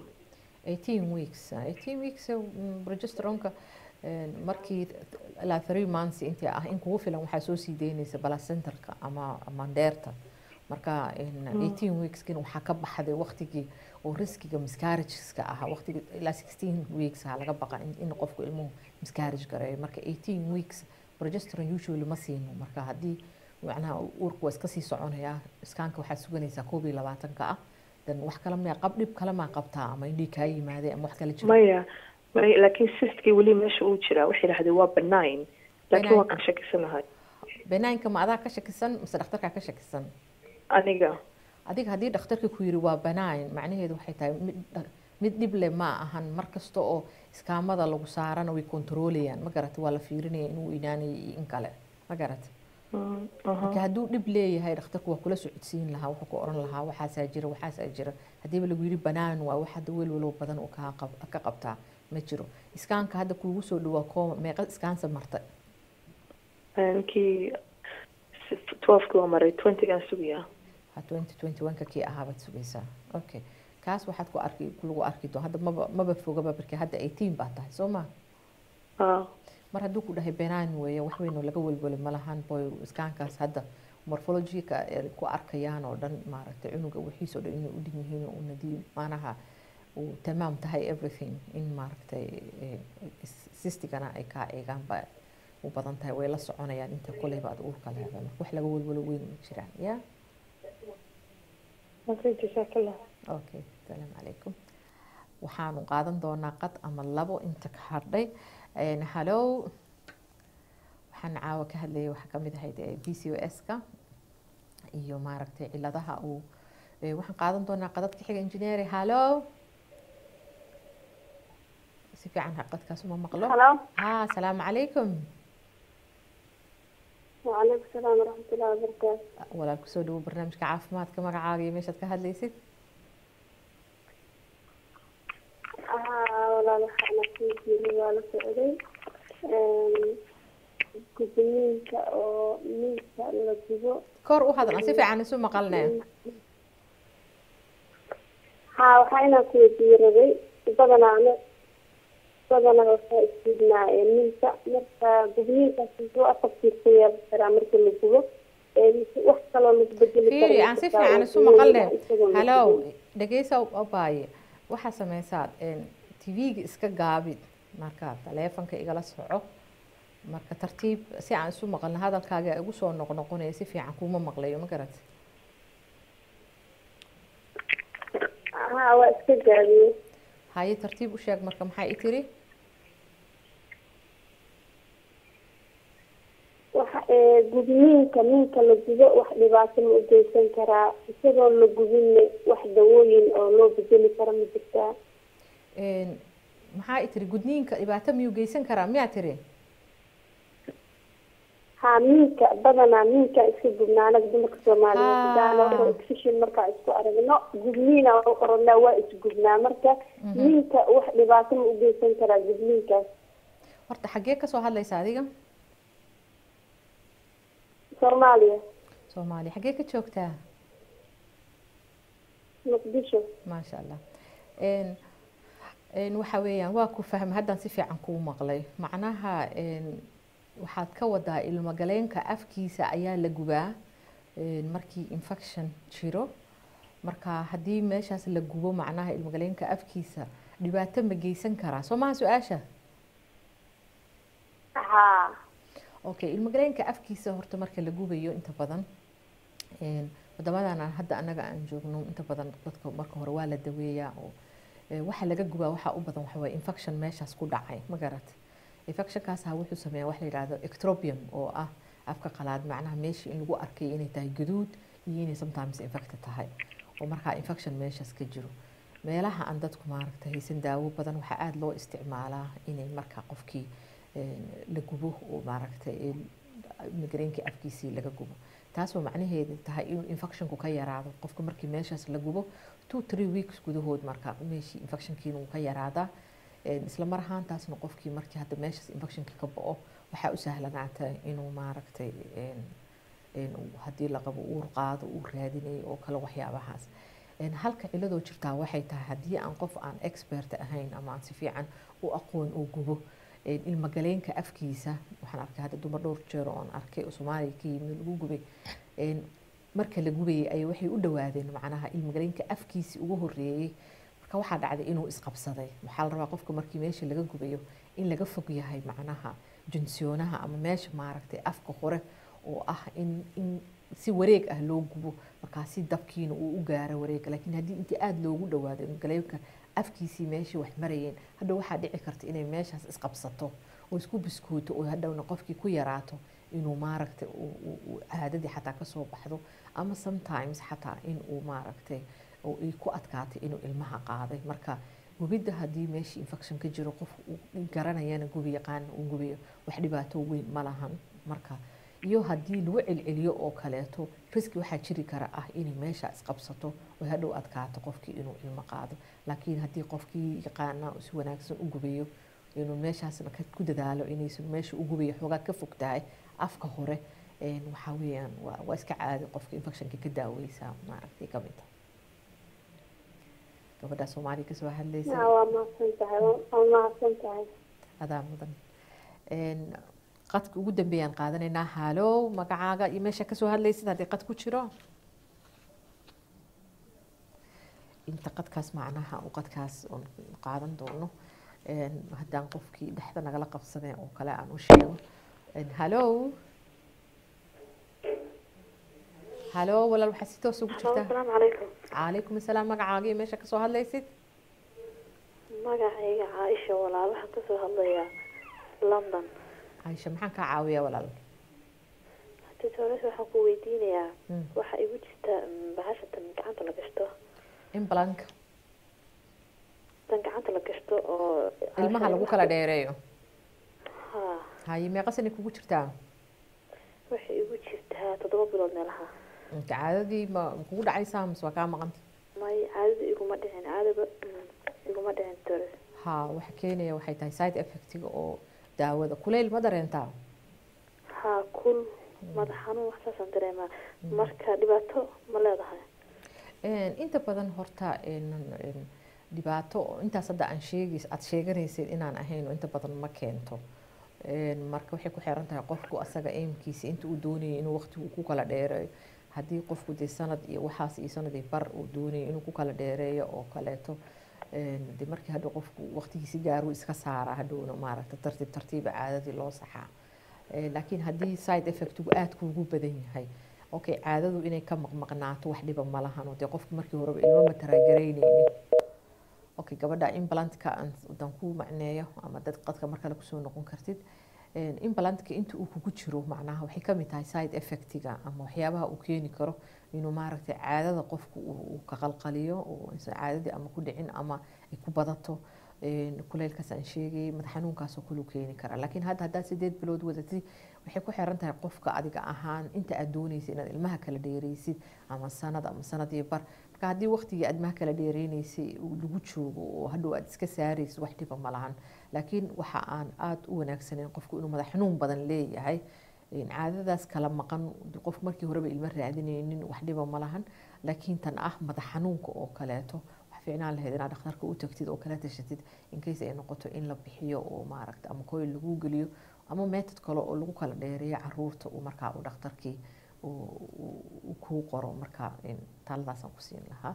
18 weeks 18 weeks mm, progesteronka een, markii ilaa 3 months intii ah in kugu filan waxaa soo sii deynaysa balacenterka ama mandeerta marka een, 18 weekskin waxaa ka baxday waqtigii oo riskiga miscarriageska ahaa waqtiga ilaa 16 weeks ha laga baqa in, in qofku ilmuhu miscarriage gareeyo marka 18 weeks progesterone usually ma siino marka haddii macnaha uurku waa iska sii soconayaa iskaanka waxaad suganaysaa koob iyo labaatanka ah dan wax kale miyaa qab dhib kale maa qabtaa ama indhii kaa yimaadee ama wax kale jiro maya may laakiin sistkii weli meesha uu jiraa waxay yidhahdeen waa benign laakiin waan ka shakisanahay banaanka ma adaa ka shakisan mise dhakhtarkaa ka shakisan aniga adiga haddii dhakhtarka ku yiri waa banaayn macnaheedu waxay tahay mid dha- mid dhib leh ma ahan mar kasta oo iskaamada lagu saarana way kontroolayaan ma garata waa la fiirinaya inuu inaanaya iyo in kale ma garata Mm, aha. marka hadduu dhib leeyahay dhakhtarku waa kula socodsiin lahaa wuxuu ku oran lahaa waxaasaa jira waxaasaa jira haddiiba lagu yidhi banaan waa wax hadda welwalow badan uu kaa qab- ka qabtaa ma jiro iskaanka hadda kuugu soo dhawaa kooma meeqa iskaansa martay Een, kii twelveki waa maray twentygaan sugayaa ha 2021 kii ahaabaad sugaysaa okay kaas waxaad ku arki lagu arki doon hadda maba maba fogaba markii hadda 18 baa tahay soo ma ah mar hadduu ku dhahay benaan weeye wax weyn oo laga welweli ma lahan boy iskaankaas hadda morphologyka ay ku arkayaan oo dhan maaragtay cunuga wixiis oo dhan inay u dhin yihiin oo nadiif maanaha uu tamaam tahay everything in maaragtay eh, sistigana ay kaa eegaan ba u badan tahay way la soconayaan inta koleyba aad uurka leedahay marka wax laga welwelo weyn ma jiraan ya okay jasaakallah okay asalaamu calaykum waxaanu qaadan doonaa qad ama labo inta ka hadhay Een, hallow waxaan caawa ka hadlayay waxaa kamid ahayd b c o s-ka iyo maaragtay ciladaha uu eh, waxaan qaadan doonaa qadadka xiga engineeri hallow si fiican ha qadkaas uma maqlo Hello. ha asalaamu calaykum وعليكم السلام ورحمة الله وبركاته walaal kusoo dhawo barnaamijka caafimaadka magacaaga iyo meeshaad ka hadlaysid ها ولا waxaana ku jiray waa la socday gudniinka oo miiska la gubo kor u hadal aan si fiican isu maqalnee haa waxaa inaan ku weydiiraday badanaana badanaa waxaa isgudnaayeen miiska marka gudniinkaas muxuu afartiisa yeelan karaa marka la gubo wax kaloo lagu bedeli fiiri aan si fiican isu maqalne halow dhegeysa abaaye waxaa sameysaad tv-ga iska gaabid marka taleefanka igala soco marka tartiib si aan isu maqalno hadalkaaga igu soo noqnoqonaya si fiican kuma maqlayo ma garat haa waa iska gaabiye haye tartiib u sheeg marka maxaa i tiri waxa gudniinka minka la gubo wax dhibaato ma u geysan karaa isagoo la gubinne wax dawooyin oo loo bedeli kara ma jirtaa maxaa i tiri gudniinka dhibaato miyuu geysan karaa miyaa tiri haa minka badanaa minka iska gubnaa anaga dumarka soomaaliyeed daana exhibition markaa isku aragno gudniina oranaa waa isgubnaa marka minka wax dhibaato ma u geysan karaa gudniinkaas horta xaggee kasoo hadlaysa adiga soomaaliya soomaaliya xaggee ka joogtaa muqdisho maasha allah waxa weeyaan waa ku fahmay haddaan si fiican kuu maqlay macnaha waxaad ka wadaa ilmogaleenka afkiisa ayaa la gubaa markii infection jiro marka haddii meeshaas la gubo macnaha ilmogaleenka afkiisa dhibaato ma geysan karaa soo maha su-aasha haa okay ilmogaleenka afkiisa horta marka la gubayo inta badan wadamadan aan hadda anaga aan joogno inta badan dadka marka hore waa la daweeyaa oo waxa laga gubaa waxaa u badan waxawaaye infection meeshaas ku dhacay ma garat infectionkaasa wuxuu sameeyaa wax la yidhahdo ectropium oo ah afka qalaad macnaha meesha in lagu arkay inay tahay guduud iyo inay sometimes infected tahay oo markaa infection meeshaas ka jiro meelaha aan dadku maaragta haysan daawo badan waxaa aada loo isticmaalaa inay markaa qofkii la gubo oo maaragtay migreenkii afkiisii laga gubo taasoo macnaheedu tahay inuu infectionku ka yaraado qofka markii meeshaas la gubo two three weeks gudahood marka meeshii infectionkiina uu ka yaraadaa isla mar ahaantaasna qofkii markii hadda meeshaas infectionkii ka bo-o waxaa u sahlanaata inuu maaragtay haddii la qabo uur qaado uu raadinayo oo kale waxyaabahaas halka ciladoo jirtaa waxay tahay haddii aan qof aan expert ahayn ama aan si fiican u aqoon oo gubo ilmagaleenka afkiisa waxaan arkay hadda dumar dhowr jeer oon arkay oo soomaaliya ka yimid lagu gubay marka la gubayay ay waxay u dhawaadeen macnaha ilmagaleenka afkiisi ugu horeeyey marka waxaa dhacday inuu isqabsaday waxaa la rabaa qofka markii meesha laga gubayo in laga fog yahay macnaha junsiyoonaha ama meesha maaragtay afka hore oo ah in in si wareeg ah loo gubo markaasi dabkiina uu u gaaro wareega laakiin haddii intii aada loogu dhawaado ilmagaleenka afkiisii meeshii wax marayeen hadhow waxaa dhici karta inay meeshaas isqabsato oo isku biskooto oo hadhowna qofkii ku yaraato inuu maaragtay caadadii xataa kasoo baxdo ama sometimes xataa in uu maaragtay oo ay ku adkaatay inuu ilmaha qaaday marka gubidda haddii meeshii infection ka jiro qof garanayana gubi yaqaana uu gubayo wax dhibaato weyn ma lahan marka iyo haddii lagu celceliyo oo kaleeto riski waxaa jiri kara ah inay meesha isqabsato oo hadhow adkaato qofkii inuu ilmo qaado laakiin haddii qofkii yaqaana si wanaagsan u gubayo inuu meeshaasna ku dadaalo inaysan meesha u gubayo xoogaa ka fog tahay afka hore waxaa weeyaan waa iska caadi qofka infectionka ka daaweysaa maaragtay ka mid ah gabadha soomaaliya kasoo hadlaysa waa mahadsan tahay waa mahadsan tahay adaa mudan qadka ugu dambeeyaan qaadanaynaa halow magacaaga iyo meesha kasoo hadlaysid haddii qad ku jiro inta qadkaas macnaha uu qadkaas oon qaadan doono haddaan qofkii dhexda nagala qabsadeen oo kale aan u sheego halow halow walaal waxaa si toos ugu jirtaa asalaamu calaykum calaykum asalaam magacaaga iyo meesha kasoo hadlaysid magacayga caaisha walaal waxaan kasoo hadlayaa london caisha maxaan kaa caawiyaa walaal tutores waxaan ku weydiinayaa waxaa igu jirta bahasha tan gacanta la gashto implank tan gacanta la gashto oo ilmaha lagu kala dheereeyo ha haye meeqa sani kugu jirtaa waxay igu jirtaa toddoba bilood meelaha inta caadadii ma kugu dhacaysaa mise waa kaa maqanta may caadada iguma dhicin caadaba mm, iguma dhicin tore ha waxa keenaya waxay tahay side effectiga oo daawada kuleyl ma dareentaa haa kul madax xanuun wax saasaan dareemaa marka dhibaato ma leedahay Een, inta badan horta een, een, dhibaato oo intaas hadda aan sheegays aad sheeganaysid inaan ahayn oo inta badan ma keento Een, marka waxay ku xiran tahay qofku asaga aimkiisa inta uu doonayay inuu waqtigu ku kala dheereeyo haddii qofku dee sanad iyo waxaas iyo sanad iyo bar uu doonayay inuu ku kala dheereeyo oo kaleeto een, dee markii hadhow qofku waqtigiisi gaaruu iska saara hadhowna maaragta tartiib tartiiba caadadii loo saxaa Ee, laakiin haddii side effectigu aad kuugu badan yahay okay caadadu inay ka maqmaqnaato wax dhiba ma lahan oo dee qofku markii horeba ilmo ma taraagaraynaynin okay gabadha implantka aan dan ku macneeyo ama dad qadka mar kale kusoo noqon kartid Een, implantka inta uu kugu jiro macnaha waxay ka mid tahay side effectiga ama waxyaabaha uu keeni karo inuu maaragtay caadada qofku uu uu ka qalqaliyo oo aysan caadadii ama ku dhicin ama ay ku badato Een, kuleylkaas aan sheegayay madax xanuunkaasoo kale uu keeni karaa laakiin hadda haddaad sideed bilood wadatid waxay ku xiran tahay qofka adiga ahaan inta aad doonaysid inaad ilmaha kala dheeraysid ama sanad ama sanad iyo bar marka haddii waqtigii aad ilmaha kala dheeraynaysay uu lagu joogo oo hadhow aad iska saaraysid wax dhiba ma lahan laakiin waxa aan aada u wanaagsaneyn qofku inuu madax xanuun badan leeyahay Een, caadadaas kala maqan dee qofku markii horeba ilmo raadinaynin wax dhiba ma lahan laakiin tan ah madax xanuunka oo kaleeto wax fiicnaan lahayd inaad dhakhtarka u tagtid oo kala tashatid in case ay noqoto in la bixiyo oo maaragta ama coil lagu geliyo ama method kale oo lagu kala dheereeyo caruurta uu markaa uu dhakhtarkii uu- uu uu kuu qoro marka een, taladaasaan ku siin lahaa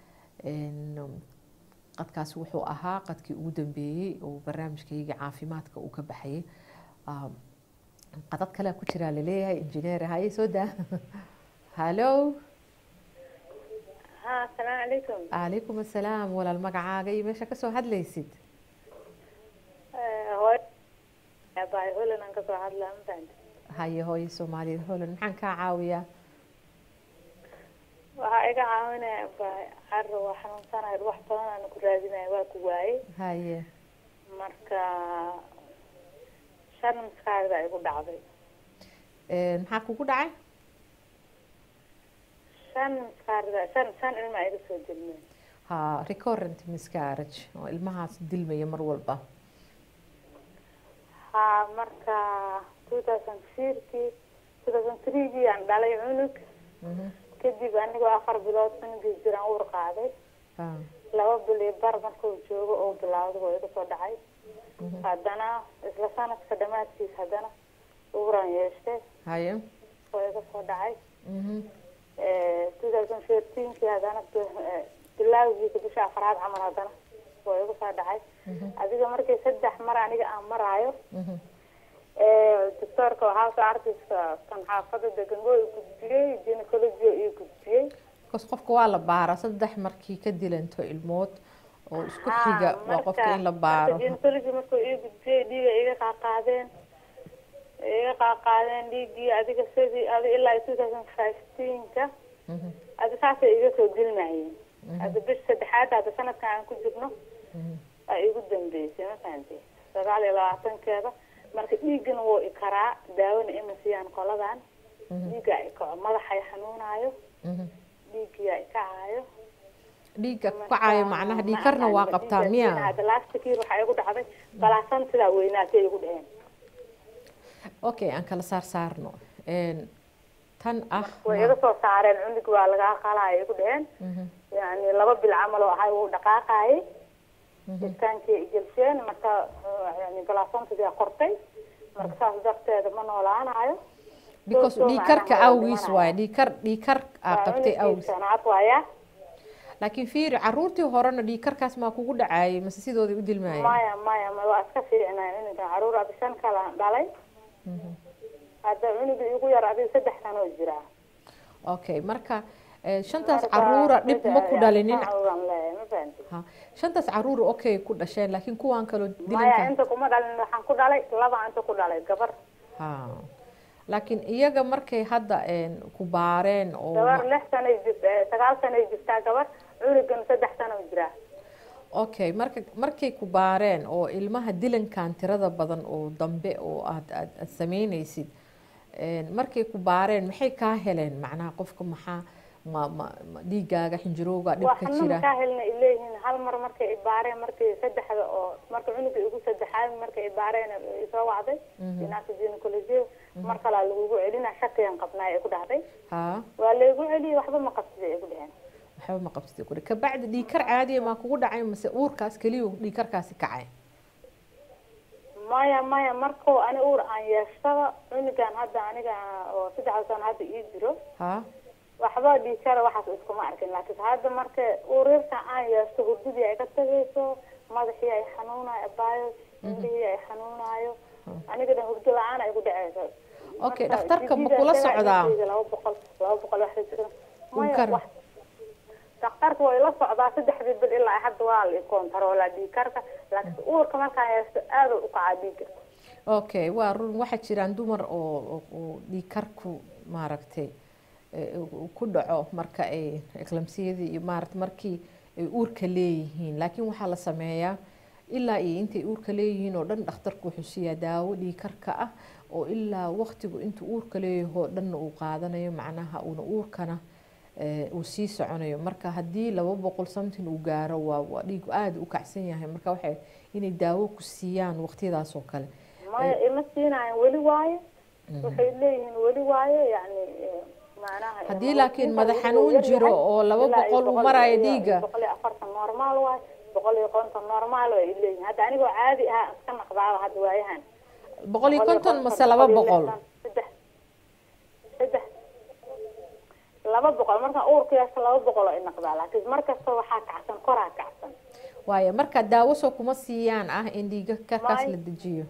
Een, qadkaasi wuxuu ahaa qadkii ugu dambeeyey oo barnaamijkayga caafimaadka uu ka baxayay Um, qadad kale ku jiraa laleeyahay injineer haye soo daa hallo ha asalaamu calaykum calaykum assalaam walaal magacaaga iyo meesha kasoo hadlaysid hooy abaay holan aan kasoo hadlaa ma fahanti haye hooyo soomaaliyeed holan maxaan kaa caawiyaa waxaa iga caawinaya abaay carro waa xanuunsanahay wax badan aan ku raadinaya waa ku waayey haye marka shan maskaxda igu dhacday Een, maxaa kugu dhacay shan maskaxda shan shan ilma iga soo dilmeen ha recurrent miscarriage oo ilmahaas dilmaya mar walba ha marka two thousand fourkii two thousand threegii aan dhalay cunug Mhm. kadib anigoo afar bilood cunugii jiraan uur qaaday Ha. laba bil iyo bar markuu joogo oo bilaawday waa iga soo dhacay haddana isla sanadka dhammaadkiis haddana uuran yeeshtay haye waa iga soo dhacay Mhm. two thousand fourteenkii haddana bi- bilaawgiisa bisha afraad camal haddana waa iga soo dhacay adiga markii saddex mar aniga aan maraayo Mhm. doctoorka waxaa soo artaysa kan xaafada degan oo i gudbiyey gynecology oo ii gudbiyey bas qofka waa la baara saddex markii ka dilanto ilmood oo isku xiga waa qofka in la baaro gynecology markuu ii gudbiyey dhiiga iga qaaqaadeen iga qaaqaadeen dhiiggii adiga sidii adi ilaa two thousand fifteenka Mhm. adi saasay iga soo dilmayeen hadda bish saddexaad hadda sanadkan aan ku jirno Mhm. aa igu dambeysay ma fahanti sagaal iyo labaatankeeda marka dhiiggana wuu ikaraa daawona ima siiyaan qoladan dhiigga ikaco madaxa i xanuunaayo Mhm. dhiiggiyaa ikacaayo dhiigga kacayo macnaha dhiigkarna waa qabtaa miya hadda last year waxaa igu dhacday balaasan sidaa weynaatay igu dheheen okay aan kala saar saarno Een, tan ah way iga soo saareen cunug waa lagaa qalaya igu dheheen Mhm. yani laba bil camal oo ahay wuu dhaqaaqayay jirkaankii igelsheen marka yani balaasantadii qortay marka saas darteeda ma noolaanayo because soo dhiigkarka macnaha waa awgiis dhimanaya. waaye dhiigkar dhiigkar aa qabtay awgiis sanaad waaya laakiin fiiri caruurtii horena dhiigkarkaas maa kugu dhacaayay mase sidooday u dilmaayeen maya maya ma waa iska fiicnaa cunuga caruur abi shan kale aan dhalay hadda cunuga igu yar adiga saddex sanoo jiraa okay marka eh, shantaas Marka, caruura dhib ma ku saddex- dhalinin caruuran leeyahay, ma fahanti Ha, shantaas caruura okay ku dhasheen laakiin kuwaan kaloo maya dilanka inta kuma dhalin waxaan ku dhalay laba inta ku dhalay gabar ha laakiin iyaga markay hadda een, ku baareen oo gabar lix sanay jirt sagaal sanay jirtaa gabar cunugan saddex sano jiraa okay marka markay ku baareen oo ilmaha dilankan tirada badan oo dambe oo aad aad, aad sameynaysid Een, markay ku baareen maxay kaa heleen macnaha qofka maxaa ma ma ma dhiigaaga xinjirowga dhib waa ka xanuun jira kaa helna ay leeyihiin hal mar markay ibaareen markii saddexda oo marka cunuga igu saddexaad markay ibaareen ay soo wacday inaasa gynecology mar kalaa lagugu celina shakiyan qabnaa ay ku dhahday haa waa laygu celiyey waxba ma qabsida ay ku dheheen waxba ma qabsatay kuri kabacdi dhiigkar caadiya maa kugu dhacay mase uurkaas keliya dhiigkarkaasi kacay maya maya markuu ani uur aan yeeshaba cunugan hadda aniga oo saddexda sano hadda ii jiro haa waxba dhiigkara waxaas iskuma arkin laakiin hadda marka ureerta aan yeeshto hurdadii ay ka tagayso madaxii ay xanuunayo abaayo indhihii ay xanuunayo aniga dhan hurdo la-aan ay ku dhaceyso okay Marka dhakhtarka ma jidida kula isaga socdaa dhiigayga laba boqol laba boqol wax la jiro maya Dhiigkar? wax dhakhtarka way la socdaa saddexdii bil ilaa hadda waa la ikontaroolaa dhiigkarka laakiin uurka markaan yeeshto aad u kacaa dhiigga okay waa run waxaa jiraan dumar oo oo- oo dhiigkarku maaragtay eh, uu ku dhaco marka ay eklamsiyadii iyo maarata markii ay uurka leeyihiin laakiin waxaa la sameeyaa ilaa iyo intay uurka leeyihiin oo dhan dhakhtarku wuxuu siiyaa daawo dhiigkarka ah oo ilaa waqtigu intuu uurka leeyahay oo dhanna uu qaadanayo macnaha uuna uurkana eh, uu sii soconayo marka haddii laba boqol something uu gaaro waa waa dhiigu aada u kacsan yahay marka waxay inay daawo ku siiyaan waqtiyadaas oo kale maya ima siinayan weli waaye waxay leeyihiin weli waaye yani eh, macnaha Haddii eh, laakiin inta madax uu xanuun yar jiro yahay, oo laba ilaa iyo boqol uu boqol marayo iyo- dhiigga. boqol iyo afartan normaal waaye boqol iyo konton normaal way leeyihiin hadda anigoo caadi ah iska naqdaaba hadda waayahan boqol iyo konton mase laba boqol saddex saddex laba boqol markaan uurka yeesho laba boqol oo inaqdaa laakiin markasta waxaa kacsan koraa kacsan waayo marka daawo soo kuma siiyaan ah in dhiiga karkaas May. la dejiyo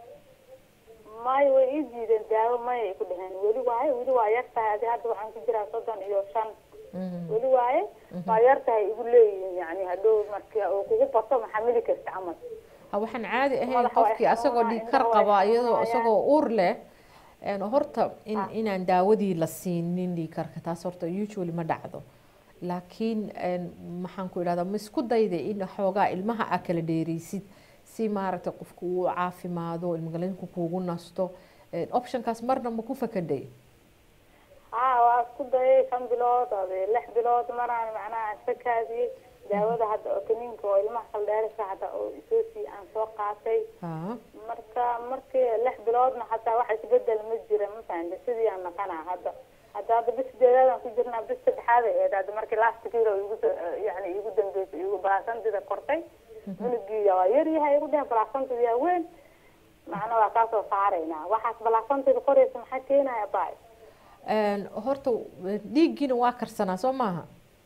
maayo way ii diideen daawo maya ay ku dheheen weli waaye weli waa yar tahay adi hadda waxaan ku jiraa soddon iyo shan weli waaye waa yar tahay igu leeyihiin yani hadhow marki uu kugu bato maxaa mili karta camal ha waxaan caadi ahayn Madaxa way qofkii asagoo xanuunayaan, dhiig kar indhaha way qaba iyadoo xanuunayaan. isagoo uur leh een, horta in inaan daawadii la siinin dhiig karka taas horta usually ma dhacdo laakiin een, maxaan ku idhahdaa ma isku dayda in xoogaa ilmaha aa kala dheereysid si maaragtay qofku uu caafimaado ilmagalinku kuugu nasto Een, optionkaas marna ma ku fakaday haa waa isku dayay shan bilood ade lix bilood maraan macnaha iska kaadiyey daawada hadda oo kaniinka oo ilmaha kaldheerisa hadda oo isoo sii aan soo qaatay ha marka markii lix biloodna hataa wax isbedel ma jira ma fahamta sidii aan naqanaa hadda hadda hadda bis sideedaadaan ku jirnaa bis saddexaad ay ahayd hadda markii last year oo igu soo- yani igu dambeysay igu balasantida kortay cunugii waa yar yahay igu dhehen balasantida yaa weyn macna waa kaasoo saaraynaa waxaas balasantida koraysa maxaa keenaya baay Een, horta dhiiggiina waa karsanaa soo maaha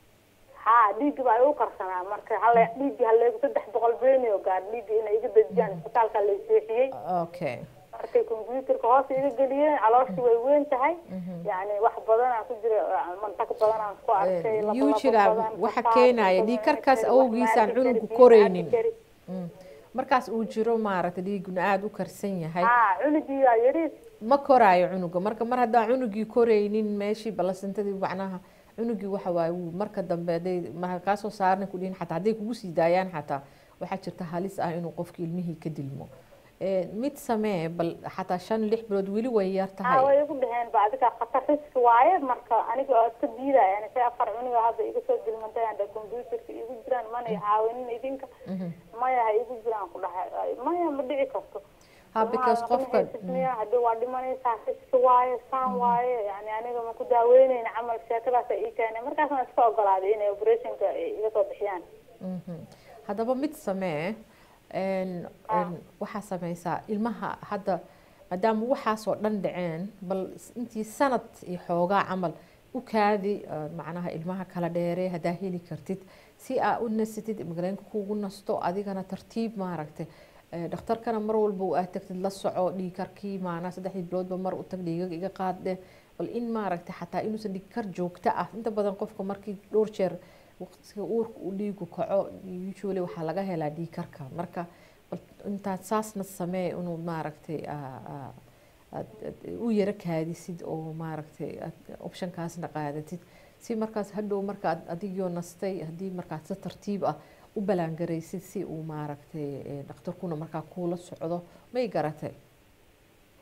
haa dhiiggi baa igu karsanaa marka hale dhiiggi haleegu saddex boqol beeni oo gaar dhiiggi inay iga dejiyaan isbitaalka lay seexiyey okay markay computerka hoos iga geliyeen calooshii way weyn tahay yani wax badanaa ku jira mantag badanaan ku arkay laba- laba yuujiga badan, waxa kasaar, keenaya badan, dhiig karkaas wax awgiisaan maarki kari, cunugu biyo koraynin maarki kari. Mm. markaas uu jiro maaragtay dhiiguna aada u karsan yahay haa cunugii waa yariis ma koraayo cunuga marka mar haddaan cunugii koraynin meeshii balasantadii macnaha cunugii waxa waaye wuu marka dambe hadday ma kaasoo saarna ku dhihin xataa hadday kugu sii daayaan xataa waxaa jirta halis ah inuu qofki ilmihii ka dilmo Eh, mid samee bal xataa shan lix bilood weli way yar haa tahay way igu dheheen ba adiga khatar riski waaye marka aniga oo iska diidaya yani say afar cunuga hadda iga soo dilmantay anda computerka igu jiraan mana i caawinin idinka maya ha igu jiraan ku dhahay maya ma dhici karto ha because qofka qofka hadhow waa dhimanaysaa riski waaye saan waaye yani aniga ma ku daaweyneyna camal sheekadaas ii keenay markaasna iska ogolaaday inay operationka iga soo bixiyaan Mhm. haddaba mid samee een- een waxaa sameysaa ilmaha hadda maadaama waxaasoo dhan dhaceen bal s- intii sanad iyo xoogaa camal u kaadi eh, macnaha ilmaha kala dheere haddaa heli kartid si aa u nasatid magaleenka kuugu nasto adigana tartiib maaragtay Eh, dhakhtarkana mar walba u aad tagtid la soco dhiigkarkii maanaa saddexdii biloodba mar u tag dhiigag iga qaadde bal in maaragtay xataa inuusan dhiigkar joogto ah inta badan qofka markii dhowr jeer waqtiga uurka uu dhiigu kaco usually waxaa laga helaa dhiigkarka marka bal intaad saasna samee inuu maaragtay aa- aa- aad aad u yara kaadisid oo maaragtay aad optionkaasna qaadatid si markaas hadhow markaad adigoo nastay haddii markaad si tartiib ah u balaangaraysid si uu maaragtay eh, dhakhtarkuna markaa kuula socdo may garatay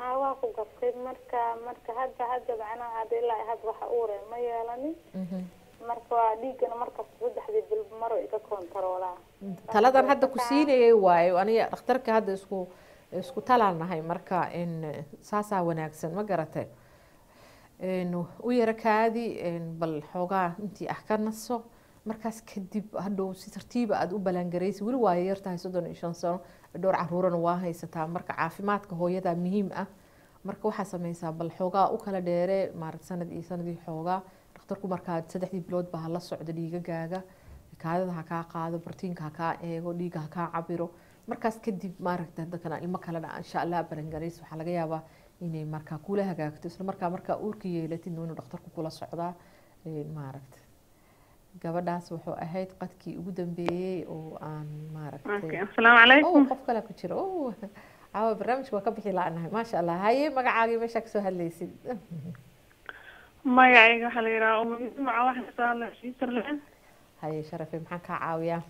aa waa ku gartay marka marka hadda hadda macnaha hadda ilaa hadda waxa uure ma yeelanin marka waa dhiigana markasta saddexdii bil maro iga kontaroolaa taladan hadda ku siinayay waayo aniga dhakhtarka hadda isku isku talaan nahay marka in saasaa wanaagsan ma garatay n u yara kaadi n bal xoogaa intii ah ka naso markaas kadib hadhow si tartiiba aada u balangaraysa weli waa yar tahay soddon iyo shan sano dhowr caruurana waa haysataa marka caafimaadka hooyada muhiim ah marka waxaa sameysaa bal xoogaa u kala dheere maarata sanad iyo sanadii xoogaa dhakhtarku markaa saddexdii bilood baa hala socdo dhiigagaaga kaadada ha kaa qaado bartiinka ha kaa eego dhiiga ha kaa cabiro markaas kadib maaragta dadkana ilmo kalena insha allah balangarays waxaa laga yaabaa inay markaa kula hagaagto isla markaa markaa uurka yeelatid inuu dhakhtarku kula socdaa maaragta gabadhaas wuxuu ahayd qadkii ugu dambeeyey oo aan maaragtay asalaamu calaykum oh qof kale ku jiro oh caawa barnaamijka waa ka bixi la-nahay maasha allah haye magacaagii meeshaa kasoo hadlaysid magacayga waxaa la yidhaha umamidmaca waxaan kasoo hadlaya switzerland haye sharafe maxaan kaa caawiyaa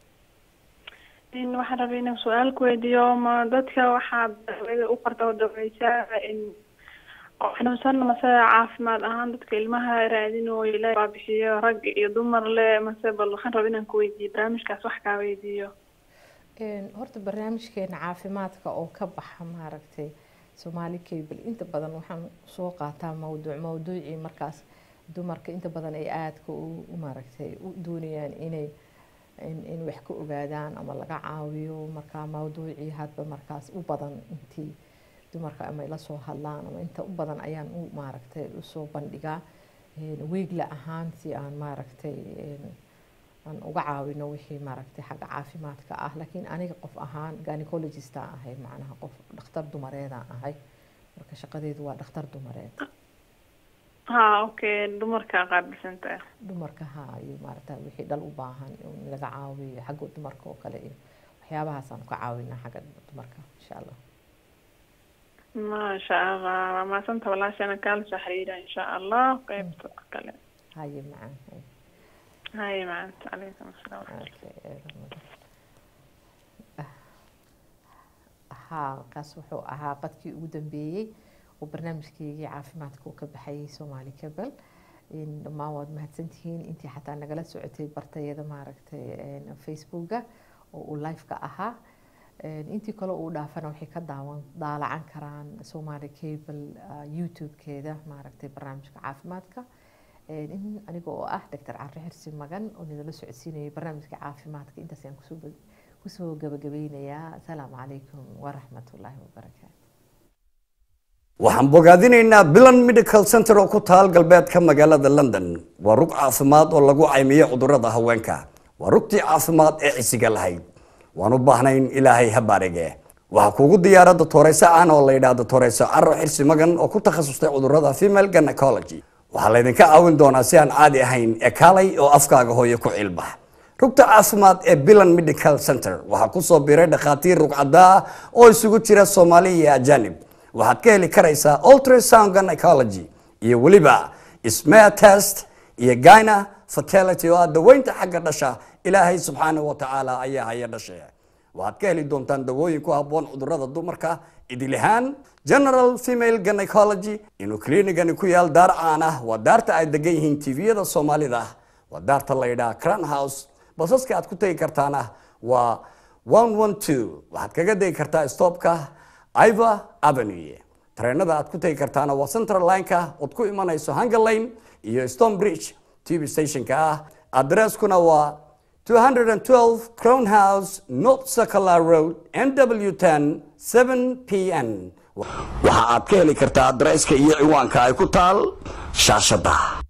in waxaan rabay inaan su-aal ku weydiiyo ma dadka waxaad dawada u qorta oo daweysaa in oo xanuunsan mase caafimaad ahaan dadka ilmaha raadinooyo ilaahay baa bixiyo rag iyo dumar le mase bal waxaan rabay inaan ku weydiiyo barnaamijkaas wax kaa weydiiyo horta barnaamijkeena caafimaadka oo ka baxa maaragtay soomaali cable inta badan waxaan soo qaataa mawduuc mawduucii markaas dumarka inta badan ay aadka u maaragtay u doonayaan inay in wax ka ogaadaan ama laga caawiyo markaa mawduucii hadba markaas u badan intii dumarka ama ila soo hadlaan ama inta u badan ayaan u maaragtay usoo bandhigaa wiigla ahaan si aan maaragtay aan uga caawino wixii maaragtay xagga caafimaadka ah laakiin aniga qof ahaan gynecologista ahay macnaha qof dhakhtar dumareedaan ahay marka shaqadeedu waa dhakhtar dumareed ha okay dumarka qaabilsanta dumarka ha iyo maaragta wixii dhal u baahan in laga caawiyo xagga dumarka oo kale iyo waxyaabahaasaan ka caawinaa xagga dumarka insha allah maasha allah waa maasanta walaashana kaala soo xiriira insha allah qeybta kale haye macaan haye haye macanta calaykum asalaam haa kaas wuxuu ahaa qadkii ugu dambeeyey oo barnaamijkeygii caafimaadka uu ka baxayay soomaali cabel dhammaan waad mahadsantihiin intii xataa nagala socotay bartayada maaragtay facebooka oo uu live-ka ahaa intii kale uu dhaafana waxay ka daawan daalacan karaan soomaali cable youtube-keeda maaragtay barnaamijka caafimaadka aniga oo ah doctor carre xirsi magan oo nidala socodsiinayay barnaamijka caafimaadka intaas ayaan kusoo kusoo gabagabeynayaa asalaamu calaykum waraxmatullaahi wabarakaatu waxaan bogaadinaynaa bilan medical center oo ku taal galbeedka magaalada london waa rug caafimaad oo lagu caymiyo cudurada haweenka waa rugtii caafimaad ee cisiga lahayd waan u baahnayn ilaahay ha baarige waxaa kuugu diyaara doctoreyse aan oo la yidhaahdo doctoreyse caro xirsi magan oo ku takhasustay cudurada female gynecology waxaa laydinka caawin doonaa si aan caadi ahayn ee kaalay oo afkaaga hooyo ku cilbax rugta caafimaad ee bilan medical center waxaa kusoo biiray dhakhaatiir rugcadaa oo isugu jira soomaali iyo ajanib waxaad ka heli karaysaa ultrasound gynecology iyo weliba smear test iyo gyna fertility oo ah daweynta xagga dhasha ilaahay subxaanahu wa tacaala ayaa haya dhashe waxaad ka heli doontaan dawooyin ku habboon cudurada dumarka idilihaan general female gynecology inuu kliinigani ku yaal daar caan ah waa daarta ay degan yihiin tviyada soomaalida waa daarta la yidhaha cran house basaska aad ku tegi kartaana waa one one two waxaad kaga degi kartaa stopka iva avenue tareenada aad ku tegi kartaana waa central lineka ood ku imanayso hunger lane iyo stone bridge tv stationka ah adresskuna waa 212 crown house north circular road nw10 7 pn waxa aad ka heli kartaa adresska iyo ciwaanka ay ku taal shaashada